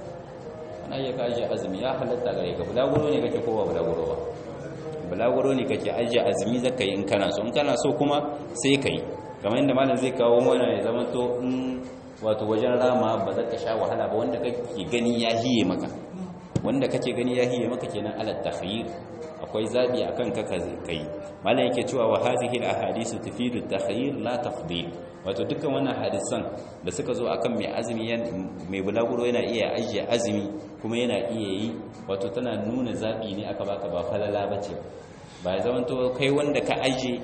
kana iya ka ajiye azumi ya halatta gare ka bulaguro ne kake kowa bulaguro ba bulaguro ne kake ajiye azumi zaka yi in kana so in kana so kuma sai kai kamar yadda malam zai kawo mana ya zama to in wato wajen rama ba za ka sha wahala ba wanda kake gani ya hiye maka wanda kake gani ya hiye maka kenan alat takhyir akwai zabi akan ka kai malam yake cewa wa hadhihi al ahadithu tufidu takhyir la tafdil wato dukkan wannan hadisan da suka zo akan mai azumi mai bulaguro yana iya ajiye azumi kuma yana iya yi wato tana nuna zabi ne aka baka ba falala bace ba ya zamanto kai wanda ka aje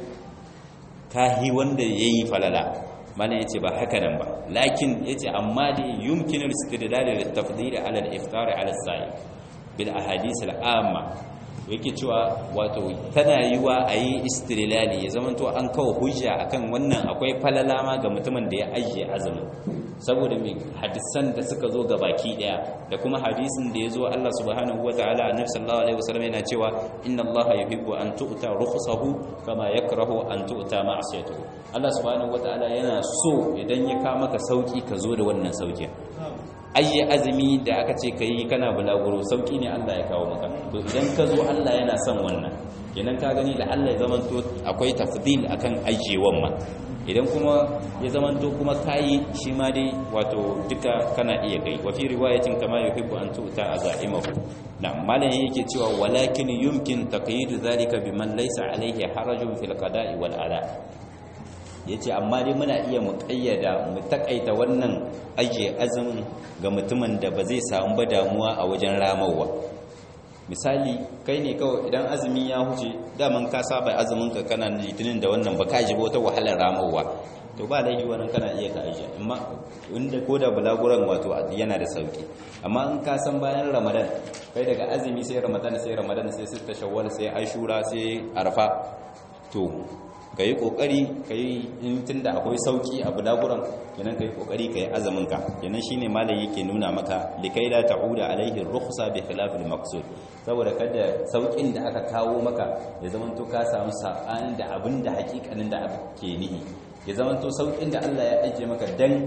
ka hi wanda yayi falala mana yace ba haka nan ba lakin yace amma dai yumkinu istidlal al-tafdil ala al-iftar ala as-sa'im bil ahadith al-amma yake cewa wato tana yiwa ayi istidlali ya zamanto an kawo hujja akan wannan akwai falala ma ga mutumin da ya ajiye azumin saboda mai hadisan da suka zo ga baki daya da kuma hadisin da ya zo Allah subhanahu wa ta'ala annabi sallallahu alaihi wasallam yana cewa inna Allah yuhibbu an tu'ta rukhsahu kama yakrahu an tu'ta ma'siyatuhu Allah subhanahu wa ta'ala yana so idan ya ka maka sauki ka zo da wannan sauki ayyi azumi da aka ce kai kana bulaguro sauki ne Allah ya kawo maka to idan ka zo Allah yana son wannan kenan ka gani da Allah ya zamanto akwai tafdil akan ajiyewan ma idan kuma ya zamanto kuma kayi shi ma dai wato duka kana iya kai wa fi riwayatin kama yuhibbu an tu'ta azaimahu na malan yake cewa walakin yumkin taqyidu zalika biman laysa alayhi harajun fil qada'i wal ada yace amma dai muna iya mu kayyada mu takaita wannan ajiye azumin ga mutumin da ba zai samu ba damuwa a wajen ramawa misali kai ne kawai idan azumi ya huce daman ka saba azumin ka kana litinin da wannan ba ka ji wata wahalar ramowa to ba laifi wannan kana iya ka ajiye amma inda ko da bulaguran wato yana da sauki amma in ka san bayan ramadan kai daga azumi sai ramadan sai ramadan sai sitta shawwal sai ashura sai arfa to ka yi ƙoƙari ka yi tun da akwai sauƙi a bulaguran kenan ka yi ƙoƙari ka yi azuminka kenan shine malam yake nuna maka likai la ta'uda alaihi rukhsa bi khilafil maqsud saboda kada sauƙin da aka kawo maka ya zama to ka samu saɓani da abin da hakikanin da ke nihi ya zama to sauƙin da Allah ya ajiye maka dan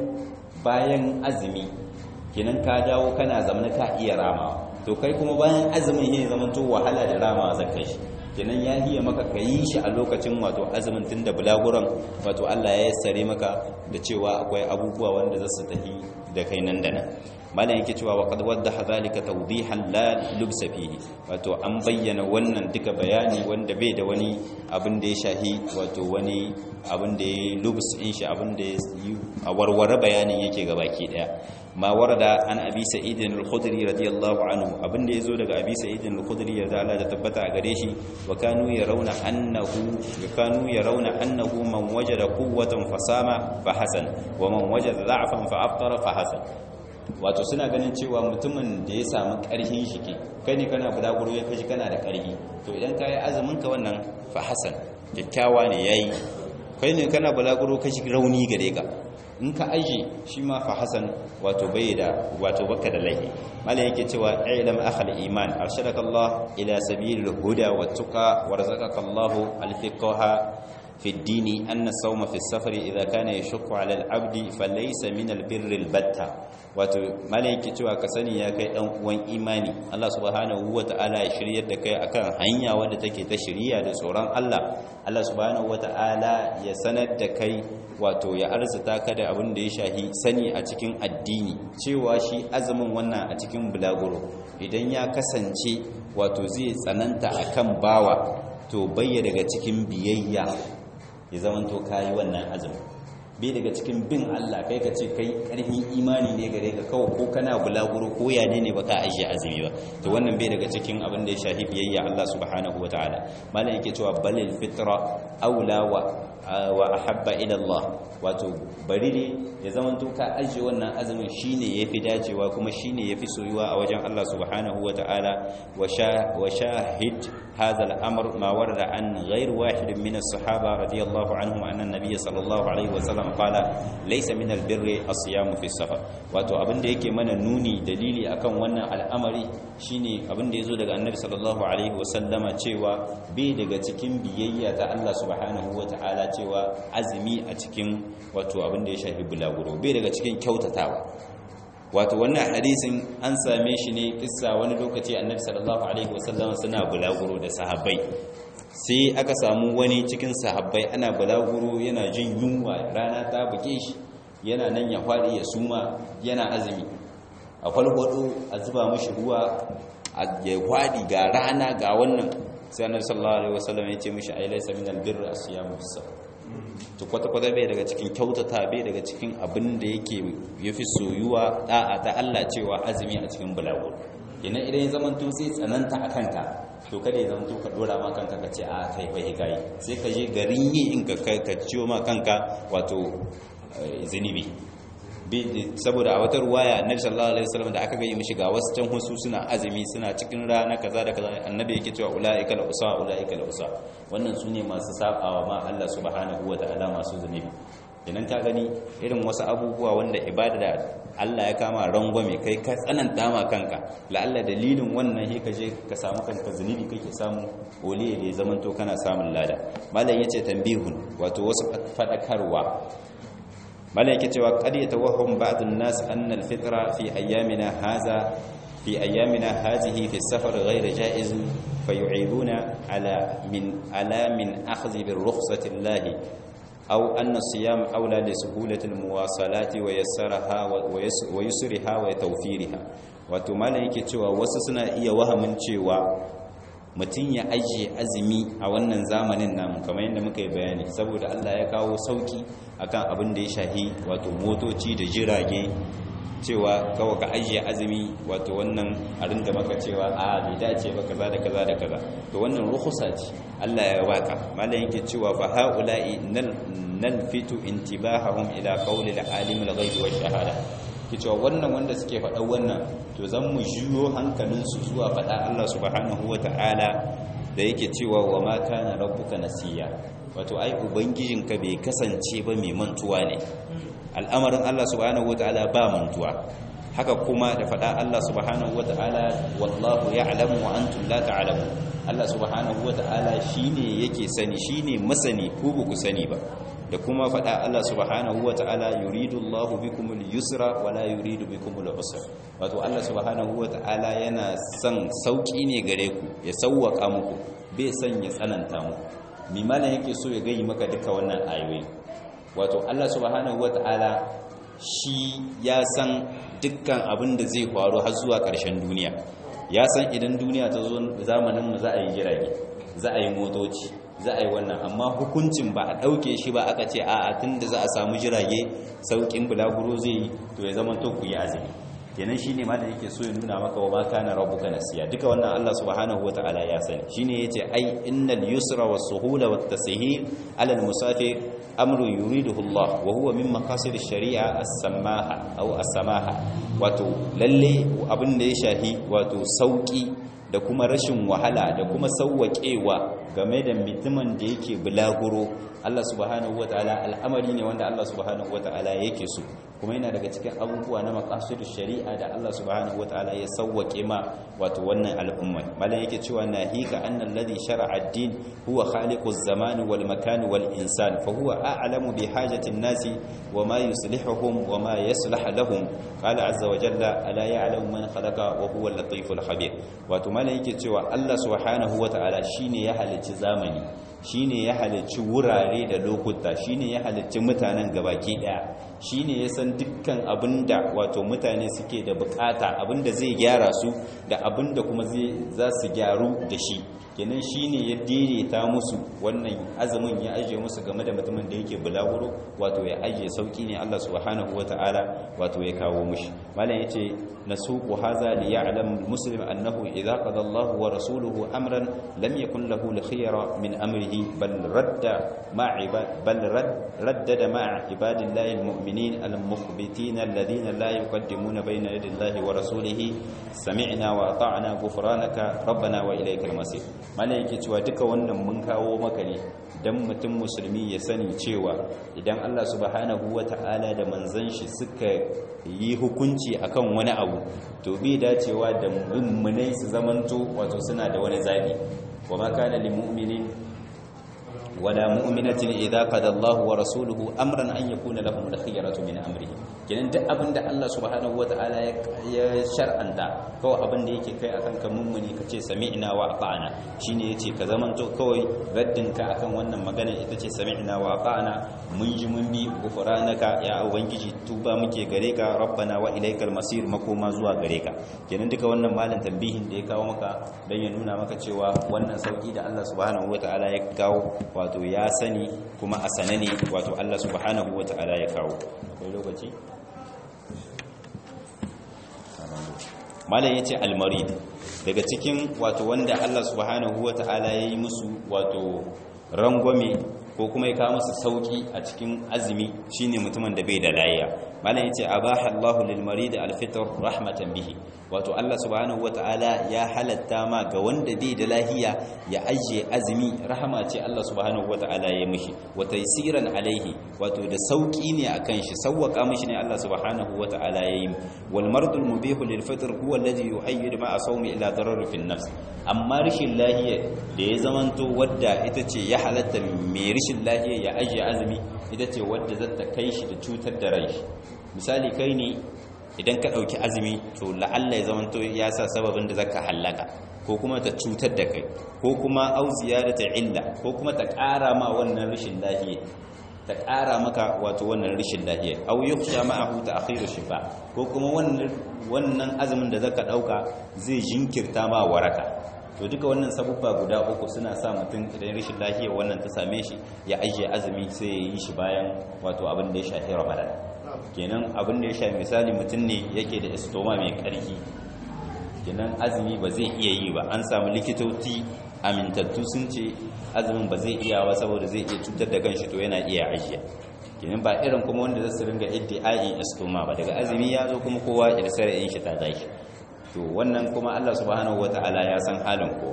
bayan azumi kenan ka dawo kana zamana ka iya ramawa to kai kuma bayan azumin ya zama to wahala da ramawa zakai shi kenan ya hiya maka ka yi shi a lokacin wato azumin tun da bulaguran wato Allah ya yassare maka da cewa akwai abubuwa wanda za su tafi da kai nan da nan malam yake cewa wa qad waddaha zalika tawdihan la lubsa fihi wato an bayyana wannan duka bayani wanda bai da wani abin da ya shahi wato wani abin da ya lubs in shi abin da ya a warware bayanin yake gabaki daya ma warada an abi sa'id al-khudri radiyallahu anhu abin da yazo daga abi sa'id al-khudri ya Allah da tabbata a gare shi wa kanu yarawna annahu wa kanu yarawna annahu man wajada quwwatan fasama fa hasan wa man wajada da'fan fa aftara fa hasan wato suna ganin cewa mutumin da ya samu ƙarfin shi ke kai ne kana bulaguro ya kashi kana da ƙarfi to idan ka yi azumin ka wannan fa hasan kyakkyawa ne yayi kai ne kana bulaguro kashi rauni gare ka in ka aje shi ma fa hasan wato bai da wato baka da laifi malai yake cewa ilam akhal iman arshadaka Allah ila sabilil huda wat tuqa warzaqaka Allah al-fiqha في الدين أن الصوم في السفر إذا كان يشق على العبد فليس من البر البتة wato malaiki cewa ka sani ya kai dan uwan imani Allah subhanahu wataala ya shiryar da kai akan hanya wadda take ta shiriya da tsoron Allah Allah subhanahu wataala ya sanar da kai wato ya arzuta ka da abin da ya shahi sani a cikin addini cewa shi azumin wannan a cikin bulaguro idan ya kasance wato zai tsananta akan bawa to bayya daga cikin biyayya ya zamanto kayi wannan azumin bai daga cikin bin Allah kai ka ce kai karfin imani ne gare ka kawai ko kana bulaguro ko ya ne ba ka ajiye azumi ba to wannan bai daga cikin abin da ya shafi biyayya Allah subhanahu wataala malam yake cewa balil fitra aula wa wa ahabba ila Allah wato bari ne ya zamanto ka ajiye wannan azumin shine yafi dacewa kuma shine yafi soyuwa a wajen Allah subhanahu wataala wa sha wa shahid hadha al-amr ma warada an ghayr wahid min as-sahaba radiyallahu anhum anna an-nabiy sallallahu alaihi wa sallam qala laysa min al-birri as-siyam fi as-safar wato abin da yake mana nuni dalili akan wannan al'amari shine abin da yazo daga annabi sallallahu alaihi wa sallama cewa bai daga cikin biyayya ta Allah subhanahu wataala cewa azumi a cikin wato abin da ya shafi bulaguro bai daga cikin kyautatawa wato wannan hadisin an same shi ne kissa wani lokaci annabi sallallahu alaihi wasallam suna bulaguro da sahabbai sai aka samu wani cikin sahabbai ana bulaguro yana jin yunwa rana ta buke shi yana nan ya faɗi ya suma yana azumi a kwalkwado a zuba mashi ruwa ya faɗi ga rana ga wannan sai annabi sallallahu alaihi wasallam ya ce mishi ai laysa min albirr as-siyamu bis to kwata-kwata bai daga cikin kyautata bai daga cikin abin da yake ya fi soyuwa da'a ta Allah cewa azumi a cikin bulagur ina idan ya zama to sai tsananta a kanka to kada ya zama to ka dora ma kanka ka ce a kai bai kai sai ka je garin yi in ka ka ciwo ma kanka wato zunubi saboda a wata ruwaya annabi sallallahu alaihi wasallam da aka gayyi mishi ga wasu can husu suna azumi suna cikin rana kaza da kaza annabi yake cewa ulaika la usa ulaika la usa wannan sune masu sabawa ma Allah subhanahu wataala masu zunubi idan ka gani irin wasu abubuwa wanda ibada da Allah ya kama rangwame kai ka tsananta ma kanka la'alla dalilin wannan he ka je ka samu kanka zunubi kake samu oliye da ya zamanto kana samun lada malam yace tambihun wato wasu fadakarwa malaike cewa qad yatawahham ba'd an-nas anna al-fitra fi ayyamina hadha fi ayyamina hadhihi fi as-safar ghayr ja'iz fayu'ibuna ala min ala min akhdhi bi rukhsati Allah aw anna as-siyam awla li suhulati al-muwasalati wa yassaraha wa yusriha wa tawfiriha wato malaike cewa wasu suna iya wahamin cewa mutum ya ajiye azumi a wannan zamanin namu kamar yadda muka yi bayani saboda Allah ya kawo sauki akan abin da ya shahi wato motoci da jirage cewa kawai ka ajiye azumi wato wannan a ringa maka cewa a bai dace ba kaza da kaza da kaza to wannan rukhsa ce Allah ya baka malam yake cewa fa haula'i nal nalfitu intibahahum ila qawli al-alim al-ghaib wa shahada cewa wannan wanda suke faɗa wannan to zan mu juyo hankalinsu zuwa faɗa Allah subhanahu wa ta'ala da yake cewa wa ma kana rabbuka nasiya wato ai ubangijinka bai kasance ba mai mantuwa ne al'amarin Allah subhanahu wataala ba mantuwa haka kuma da faɗa Allah subhanahu wata'ala wallahu ya'lamu wa antum la ta'lamun Allah subhanahu wata'ala shine yake sani shine masani ku ba ku sani ba da kuma faɗa Allah subhanahu wata'ala yuridu Allahu bikumul yusra wa la yuridu bikumul usra wato Allah subhanahu wata'ala yana son sauki ne gare ku ya sauwaka muku bai son ya tsananta muku mimalan yake so ya gayi maka duka wannan ayoyi wato Allah subhanahu wata'ala shi ya san dukkan abin da zai faru har zuwa ƙarshen duniya ya san idan duniya ta zo zamaninmu za a yi jirage za a yi motoci za a yi wannan amma hukuncin ba a ɗauke shi ba aka ce a tun da za a samu jirage sauƙin bulaguro zai yi to ya zama to ku yi azumi kenan shi ne ma da yake so ya nuna maka wa ma kana rabbuka nasiya duka wannan Allah subhanahu wataala ya sani shine yace ai innal yusra was suhula wat tasihil ala al musafir amru yuriduhu Allah wa huwa min maqasid ash-shari'a as-samaha aw as-samaha wato lalle abin da ya shahi wato sauki da kuma rashin wahala da kuma sauwaƙewa game da mutumin da yake bulaguro Allah subhanahu wataala al'amari ne wanda Allah subhanahu wataala yake so kuma yana daga cikin abubuwa na maqasidu shari'a da Allah subhanahu wataala ya sauwaƙe ma wato wannan al'umma malan yake cewa nahika annal ladhi shar'a ad-din huwa khaliquz zaman wal makan wal insan fa huwa a'lamu bi hajati an-nasi wa ma yuslihuhum wa ma yaslah lahum qala azza wa jalla ala ya'lamu man khalaqa wa huwa al-latiful khabir wato malan yake cewa Allah subhanahu wataala shine ya halicci zamani shine ya halicci wurare da lokuta shine ya halicci mutanen gabaki daya shine ya san dukkan abinda wato mutane suke da bukata abinda zai gyara su da abinda kuma zai za su gyaru da shi kenan shine ya daidaita musu wannan azumin ya ajiye musu game da mutumin da yake bulaguro wato ya ajiye sauki ne Allah subhanahu wataala wato ya kawo mushi malam yace nasuqu hadha li ya'lam muslim annahu idza qada Allah wa rasuluhu amran lam yakun lahu al-khiyara min amrihi bal radda ma ibad bal raddada ma ibadillahi al-mu'minin al-mukhbitin alladhina la yuqaddimuna bayna yadi Allah wa rasulihi sami'na wa ata'na ghufranaka rabbana wa ilaykal masir malam yake cewa duka wannan mun kawo maka ne dan mutum musulmi ya sani cewa idan Allah subhanahu wata'ala da manzon shi suka yi hukunci akan wani abu to bai dacewa da mummunai su zamanto wato suna da wani zabi wa ma kana lil mu'minin wala mu'minatin idza qada Allah wa rasuluhu amran an yakuna lahum al-khiyaratu min amrihim kenan duk abinda Allah subhanahu wata'ala ya shar'anta kawai abinda yake kai akan ka mummuni kace sami'na wa ata'na shine yace ka zamanto kawai raddin ka akan wannan magana ita ce sami'na wa ata'na mun ji mun bi gufranaka ya ubangiji tuba muke gare ka rabbana wa ilaikal masir makoma zuwa gare ka kenan duka wannan malam tambihin da ya kawo maka dan ya nuna maka cewa wannan sauki da Allah subhanahu wata'ala ya kawo wato ya sani kuma a sanane wato Allah subhanahu wata'ala ya kawo akwai lokaci malam yace almarid daga cikin wato wanda Allah subhanahu wata'ala ya yi musu wato rangwame ko kuma ya kawo musu sauki a cikin azumi shine mutumin da bai da lafiya malam yace abaha Allahu lil marid al fitr rahmatan bihi wato Allah subhanahu wataala ya halatta ma ga wanda bai da lahiya ya ajiye azumi rahama ce Allah subhanahu wataala ya mishi wa taysiran alaihi wato da sauki ne akan shi sawwaka mishi ne Allah subhanahu wataala ya yi wal marad al mubih lil fitr huwa alladhi yu'ayyid ma sawmi ila darar fi nafs amma rishin lahiya da ya zamanto wadda ita ce ya halatta mai rishin lahiya ya ajiye azumi ita ce wadda zata kai shi da cutar da rai misali kai ne idan ka ɗauki azumi to la'alla ya zamanto ya sa sababin da zaka hallaka ko kuma ta cutar da kai ko kuma au ziyarata illa ko kuma ta ƙara ma wannan rashin lahiya ta ƙara maka wato wannan rashin lahiya au yukhsha ma'ahu ta'khiru shifa ko kuma wannan wannan azumin da zaka ɗauka zai jinkirta ma waraka to duka wannan sabubba guda uku suna sa mutum idan rashin lahiya wannan ta same shi ya ajiye azumi sai ya yi shi bayan wato abin da ya shafi ramadan kenan abin da ya shafi misali mutum ne yake da estoma mai ƙarfi kenan azumi ba zai iya yi ba an samu likitoci amintattu sun ce azumin ba zai iya ba saboda zai iya cutar da kanshi to yana iya ajiya kenan ba irin kuma wanda za su ringa iddi'ai estoma ba daga azumi ya zo kuma kowa irsar yin shi ta tashi to wannan kuma Allah subhanahu wataala ya san halin ko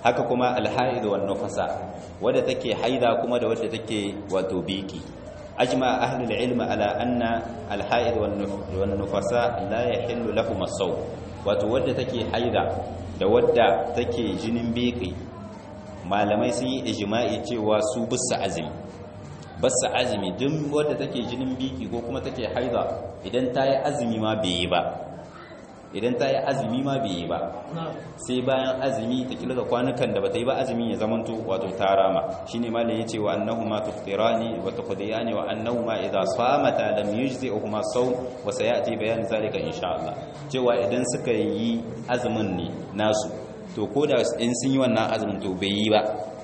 haka kuma alhaid wan nufasa wadda take haida kuma da wadda take wato biki ajma ahlul ilm ala anna alhaid wan nufasa la yahillu lahum as-sawm wato wadda take haida da wadda take jinin biki malamai sun yi ijma'i cewa su bisa azumi basa azumi duk wadda take jinin biki ko kuma take haida idan ta yi azumi ma bai yi ba idan ta yi azumi ma bai yi ba sai bayan azumi ta kilga kwanukan da bata yi ba azumi ya zamanto wato ta rama shine malam yace wa annahuma tuftirani wa tuqdiyani wa annahuma idha samata lam yujzi'uhuma sawm wa sayati bayan zalika insha Allah cewa idan suka yi azumin ne nasu to koda in sun yi wannan azumin to bai yi ba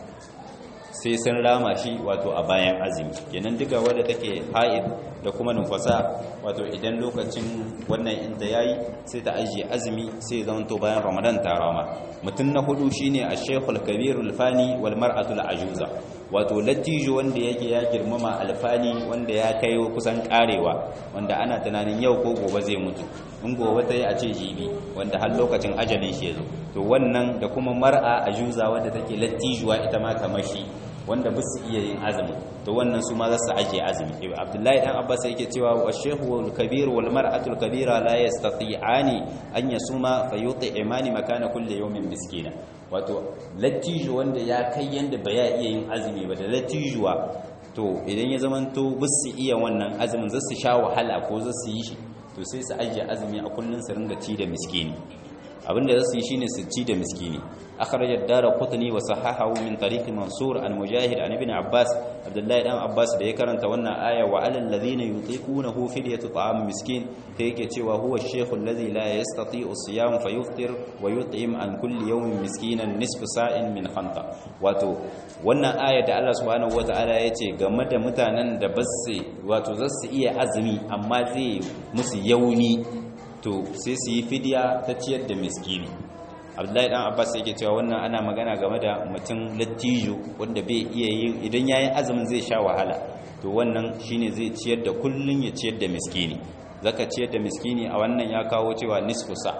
sai sun rama shi wato a bayan azumi kenan duka wadda take haid da kuma numfasa wato idan lokacin wannan inda yayi sai ta ajiye azumi sai zama to bayan ramadan ta rama mutum na hudu shine ash-shaykhul kabirul fani wal mar'atul ajuza wato lattijo wanda yake ya girmama alfani wanda ya kai kusan karewa wanda ana tunanin yau ko gobe zai mutu in gobe ta yi a ce jibi wanda har lokacin ajalin shi ya zo to wannan da kuma mar'a ajuza wanda take lattijuwa ita ma kamar shi wanda ba su iya yin azumi to wannan su ma za su ajiye azumi abdullahi dan abbas yake cewa wa shehu wal kabir wal mar'atul kabira la yastati'ani an yasuma fa yut'imani makana kulli yawmin miskina wato latijo wanda ya kai yanda ba ya iya yin azumi ba da latijuwa to idan ya zamanto ba su iya wannan azumin za su sha wahala ko za su yi shi to sai su ajiye azumi a kullun su ringa ci da miskini abinda za su yi shine su ci da miskini akhraj ad-darqutni wa sahahahu min tariq mansur an mujahid an ibn abbas abdullahi dan abbas da ya karanta wannan aya wa alal ladhina yutiqunahu fidyatu ta'am miskin ta yake cewa huwa ash-shaykh alladhi la yastati'u siyam fayuftir wa yut'im an kulli yawmin miskinan nisfu sa'in min khanta wato wannan aya da Allah subhanahu wata'ala yace game da mutanen da basu wato zasu iya azumi amma zai musu yauni to sai su yi fidiya ta ciyar da miskini abdullahi dan abbas yake cewa wannan ana magana game da mutum lattijo wanda bai iya yin idan yayi azumin zai sha wahala to wannan shine zai ciyar da kullun ya ciyar da miskini zaka ciyar da miskini a wannan ya kawo cewa nisfu sa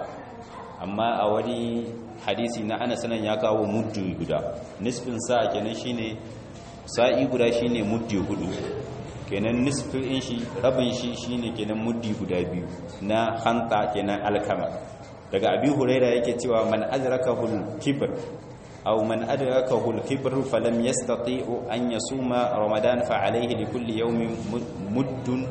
amma a wani hadisi na Anas nan ya kawo muddu guda nisfin sa kenan shine sa'i guda shine muddu hudu kenan nisfin shi rabin shi shine kenan muddi guda biyu na hanta kenan alkama daga abi huraira yake cewa man adrakahu al-kibr aw man adrakahu al-kibr falam yastati'u an yasuma ramadan fa alayhi li kulli yawmin muddun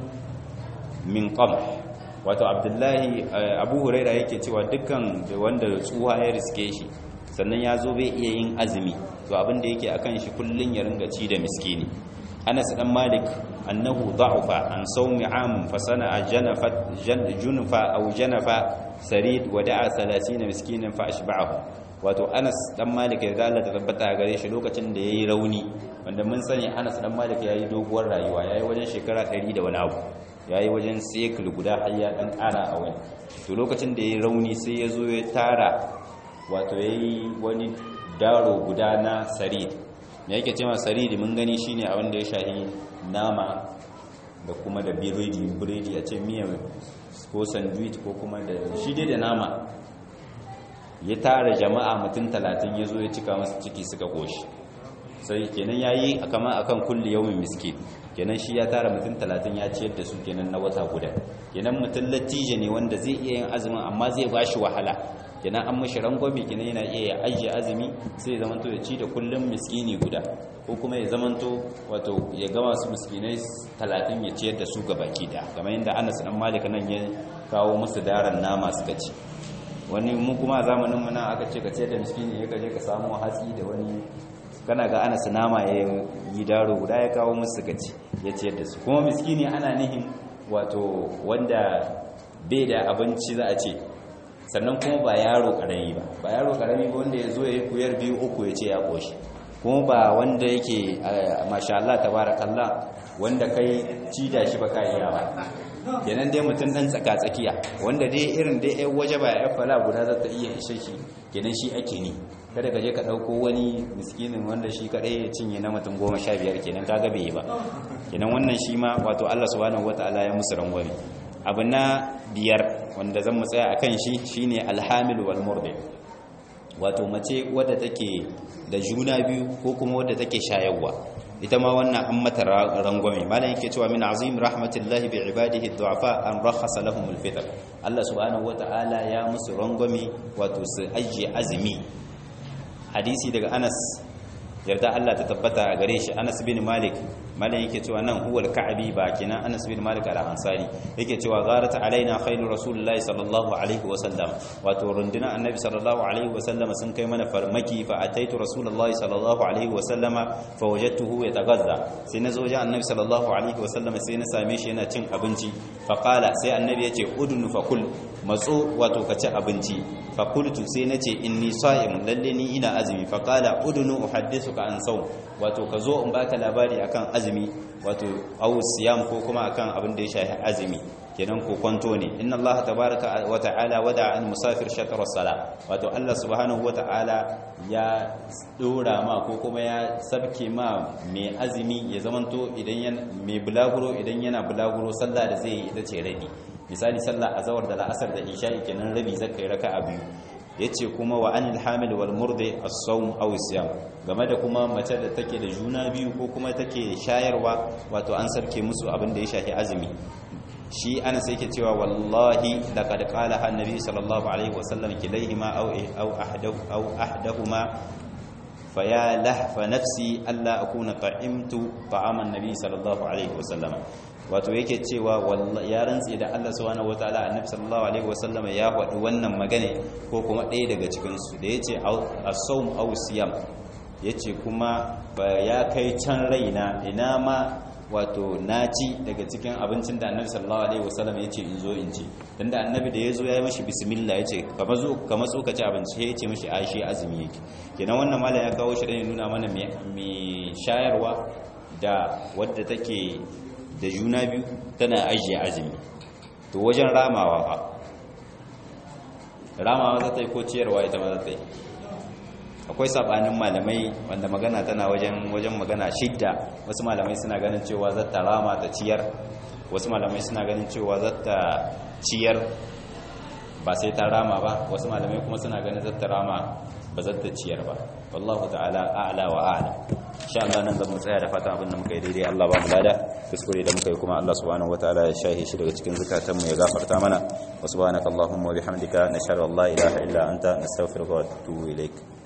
min qamh wato abdullahi abu huraira yake cewa dukkan wanda tsuha ya riske shi sannan ya zo bai iya yin azumi to abin da yake akan shi kullun ya ringa ci da miskini Anas dan Malik annahu da'afa an sawmi am fa sana'a janafat junfa aw janafa sarid wa da'a 30 miskinan fa ashba'ahu wato Anas dan Malik ya Allah ta tabbata gare shi lokacin da yayi rauni wanda mun sani Anas dan Malik yayi doguwar rayuwa yayi wajen shekara 100 da wani abu yayi wajen cycle guda har ya dan ƙara a wani to lokacin da yayi rauni sai ya zo ya tara wato yayi wani daro guda na sarid me yake cewa saridi mun gani shine abin da ya shahi nama da kuma da biredi biredi a ce miya ko sandwich ko kuma da shi dai da nama ya tara jama'a mutum talatin ya zo ya cika masu ciki suka koshi sai kenan ya yi kama akan kulle yawon miskin kenan shi ya tara mutum talatin ya ciyar da su kenan na wata guda kenan mutum latije ne wanda zai iya yin azumin amma zai ba shi wahala kenan an mashi rangwame kenan yana iya ya ajiye azumi sai ya zamanto ya ci da kullum miskini guda ko kuma ya zamanto wato ya gama su miskinai talatin ya ciyar da su baki da kamar yadda anas dan malik nan ya kawo musu daren nama suka ci wani mu kuma a zamanin mu nan aka ce ka ciyar da miskini ya kaje ka samu hatsi da wani kana ga anas nama ya yi daro guda ya kawo musu suka ci ya ciyar da su kuma miskini ana nihin wato wanda bai da abinci za a ce sannan kuma ba yaro karami ba ba yaro karami ba wanda ya zo ya yi kuyar biyu uku ya ce ya koshi kuma ba wanda yake masha Allah tabarakallah wanda kai ci da shi ba ka iya ba kenan dai mutum dan tsaka tsakiya wanda dai irin dai ai waje ba ya fala guda za ta iya ishe shi kenan shi ake ni kada ka je ka dauko wani miskinin wanda shi kadai ya cinye na mutum goma sha biyar kenan kaga bai yi ba kenan wannan shi ma wato Allah subhanahu wataala ya musu rangwame abu na biyar wanda zan mu tsaya akan shi shine alhamil wal murdi wato mace wadda take da juna biyu ko kuma wadda take shayarwa ita ma wannan an mata rangwame malam yake cewa min azim rahmatullahi bi ibadihi du'afa an rakhasa lahum al-fitr Allah subhanahu wata'ala ya musu rangwame wato su ajiye azumi hadisi daga Anas yarda Allah ta tabbata a gare shi Anas bin Malik malam yake cewa nan huwal ka'bi ba kina Anas bin Malik al-Ansari yake cewa gharat alaina khairu rasulullahi sallallahu alaihi wa sallam wato runduna annabi sallallahu alaihi wa sallam sun kai mana farmaki fa ataitu rasulullahi sallallahu alaihi wa sallama fa wajadtuhu yataghazza sai nazo ja annabi sallallahu alaihi wa sallam sai na same shi yana cin abinci fa qala sai annabi yace udunu fa kul matso wato ka ci abinci fa qultu sai nace inni sa'im lalle ni ina azumi fa qala udunu uhaddithuka an sawm wato ka zo in baka labari akan azumi wato aw siyam ko kuma akan abin da ya shafi azumi kenan ko kwanto ne inna Allah tabaaraka wa ta'ala wada an musafir shatr as-sala wato Allah subhanahu wa ta'ala ya dora ma ko kuma ya sabke ma mai azumi ya zamanto idan yana mai bulaguro idan yana bulaguro sallah da zai yi ita ce rabi misali sallah azhar da la'asar da isha'i kenan rabi zakai raka'a biyu yace kuma wa anil hamil wal murdi as-sawm aw siyam game da kuma mace da take da juna biyu ko kuma take shayarwa wato an sarke musu abin da ya shafi azumi shi ana sai ke cewa wallahi laqad qala annabi sallallahu alaihi wasallam kilayhima aw aw ahdahu aw ahdahuma faya lahfa nafsi alla akuna ta'imtu ta'aman nabi sallallahu alaihi wasallam wato yake cewa ya rantsi da Allah subhanahu wataala annabi sallallahu alaihi wasallam ya faɗi wannan magana ko kuma ɗaya daga cikin su da yace as-sawm aw siyam yace kuma ba ya kai can raina ina ma wato naci daga cikin abincin da annabi sallallahu alaihi wasallam yace in zo in ci dan da annabi da yazo yayi mashi bismillah yace ka mazo ka matso ka ci abinci yace mashi aishi azumi yake kenan wannan malam ya kawo shi dan ya nuna mana me shayarwa da wadda take da juna biyu tana ajiye azumi to wajen ramawa fa ramawa za ta yi ko ciyarwa ita ma za ta yi akwai sabanin malamai wanda magana tana wajen wajen magana shidda wasu malamai suna ganin cewa za ta rama ta ciyar wasu malamai suna ganin cewa za ta ciyar ba sai ta rama ba wasu malamai kuma suna ganin za ta rama ba za ta ciyar ba wallahu ta'ala a'la wa a'lam insha Allah nan zamu tsaya da fatan abin da muka yi daidai Allah ba mu lada kuskure da muka yi kuma Allah subhanahu wataala ya shahi shi daga cikin zakatan mu ya gafarta mana wa subhanakallahumma wa bihamdika nashhadu an la ilaha illa anta nastaghfiruka wa atubu ilaik